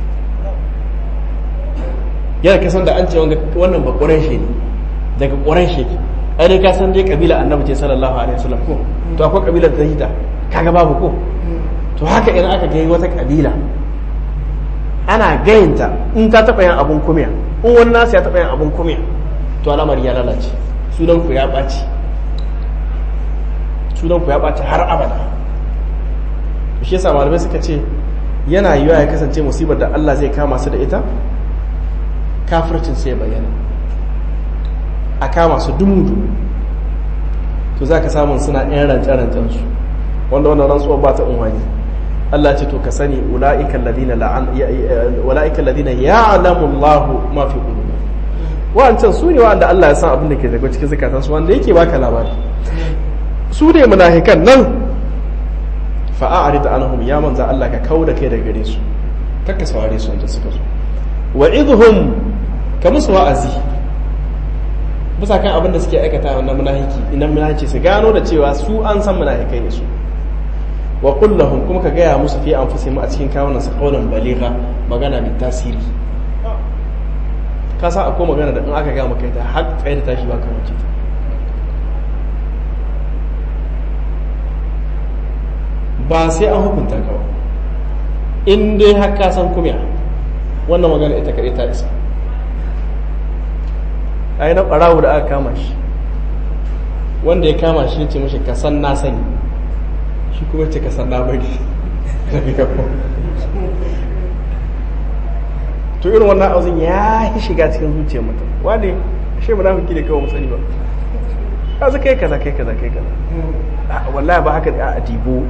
yana kasan da an ce wannan ba ƙuran shi ne daga ƙuran shi ai dai ka san dai kabila annabi ce sallallahu alaihi wasallam ko to akwai kabilar da hita kaga babu ko to haka idan aka gai wata kabila ana gayinta in ta taɓa yin abun kumiya in wani nasu ya taɓa yin abun kumiya to al'amari ya lalace sunan ku ya ɓaci sunan ku ya ɓaci har abada to shi yasa malamai suka ce yana yiwa ya kasance musibar da Allah zai kama su da ita kafircin sai bayyana a kama su dumudu to za ka samun suna yan rance-rancen su wanda wannan rantsuwa ba ta unwani Allah ce to ka sani ula'ikan ladina ya'lamu Allah ma fi qulubi wa'ancan su ne wa'anda Allah ya san abin da ke daga cikin zakatan su wanda yake baka labari su ne munafikan nan fa'arid anhum ya manza Allah ka kauda kai daga gare su kakka saware su wanda suka zo wa'idhum ka musu wa'azi bisa kan abin da suke aikata na munafiki idan munafiki su gano da cewa su an san munafikai ne su wa kullahum kuma ka gaya musu fi anfusihim a cikin kawunan su qawlan baligha magana mai tasiri ka san akwai magana da in aka ga maka ita har tsaye da tashi ba ka wuce ta ba sai an hukunta ka ba in dai har ka san kumya wannan magana ita kaɗai ta isa a yi na ɓarawo da aka kama shi wanda ya kama shi ce mashi ka san na sani shi kuma ce ka san na bari to irin wannan auzin ya yi shiga cikin zuciyar mutum wane shi mu nafi da kawai musani ba ka za kai kaza kai kaza kai kaza wallahi ba haka a dibo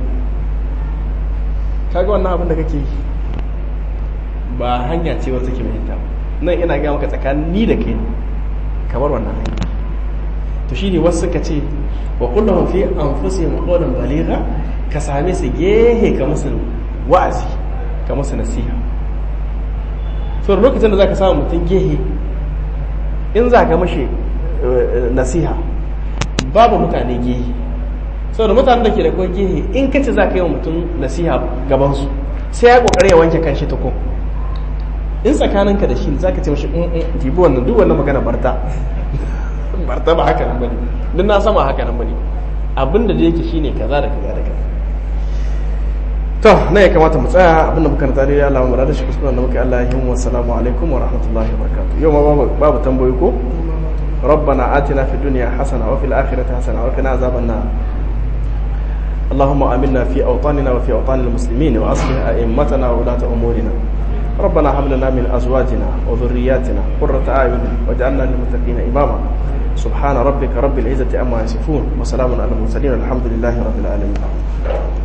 kaga wannan abin da kake yi ba hanya ce wata ke mahimta nan ina ga maka tsakanin ni da kai kamar wannan hanya to shine wasu suka ce wa kullum fi anfusihim qawlan baligha ka same su gehe ka musu wa'azi ka musu nasiha so lokacin da zaka samu mutum gehe in za ka mashi nasiha babu mutane gehe saboda mutanen da ke da kawai gehe in ka ce za ka yi wa mutum nasiha gabansu sai ya kokari ya wanke kanshi ta ko in tsakaninka da shi za ka ce mashi dibi wannan duk wannan magana barta barta ba haka nan bane duk na sama haka nan bane abinda da yake shine kaza da kaza da kaza to na ya kamata mu tsaya abinda muka rantsa dai Allah mu rada shi kuskuren da muka Allah ya yi wa assalamu alaikum wa rahmatullahi wa barakatuh yau ma babu babu tambayoyi ko ربنا آتنا في الدنيا حسنة وفي الآخرة حسنة وقنا عذاب النار اللهم آمنا في أوطاننا وفي أوطان المسلمين وأصلح أئمتنا وولاة أمورنا ربنا هب لنا من أزواجنا وذرياتنا قرة أعين واجعلنا للمتقين إماما سبحان ربك رب العزة أما يصفون وسلام على المرسلين الحمد لله رب العالمين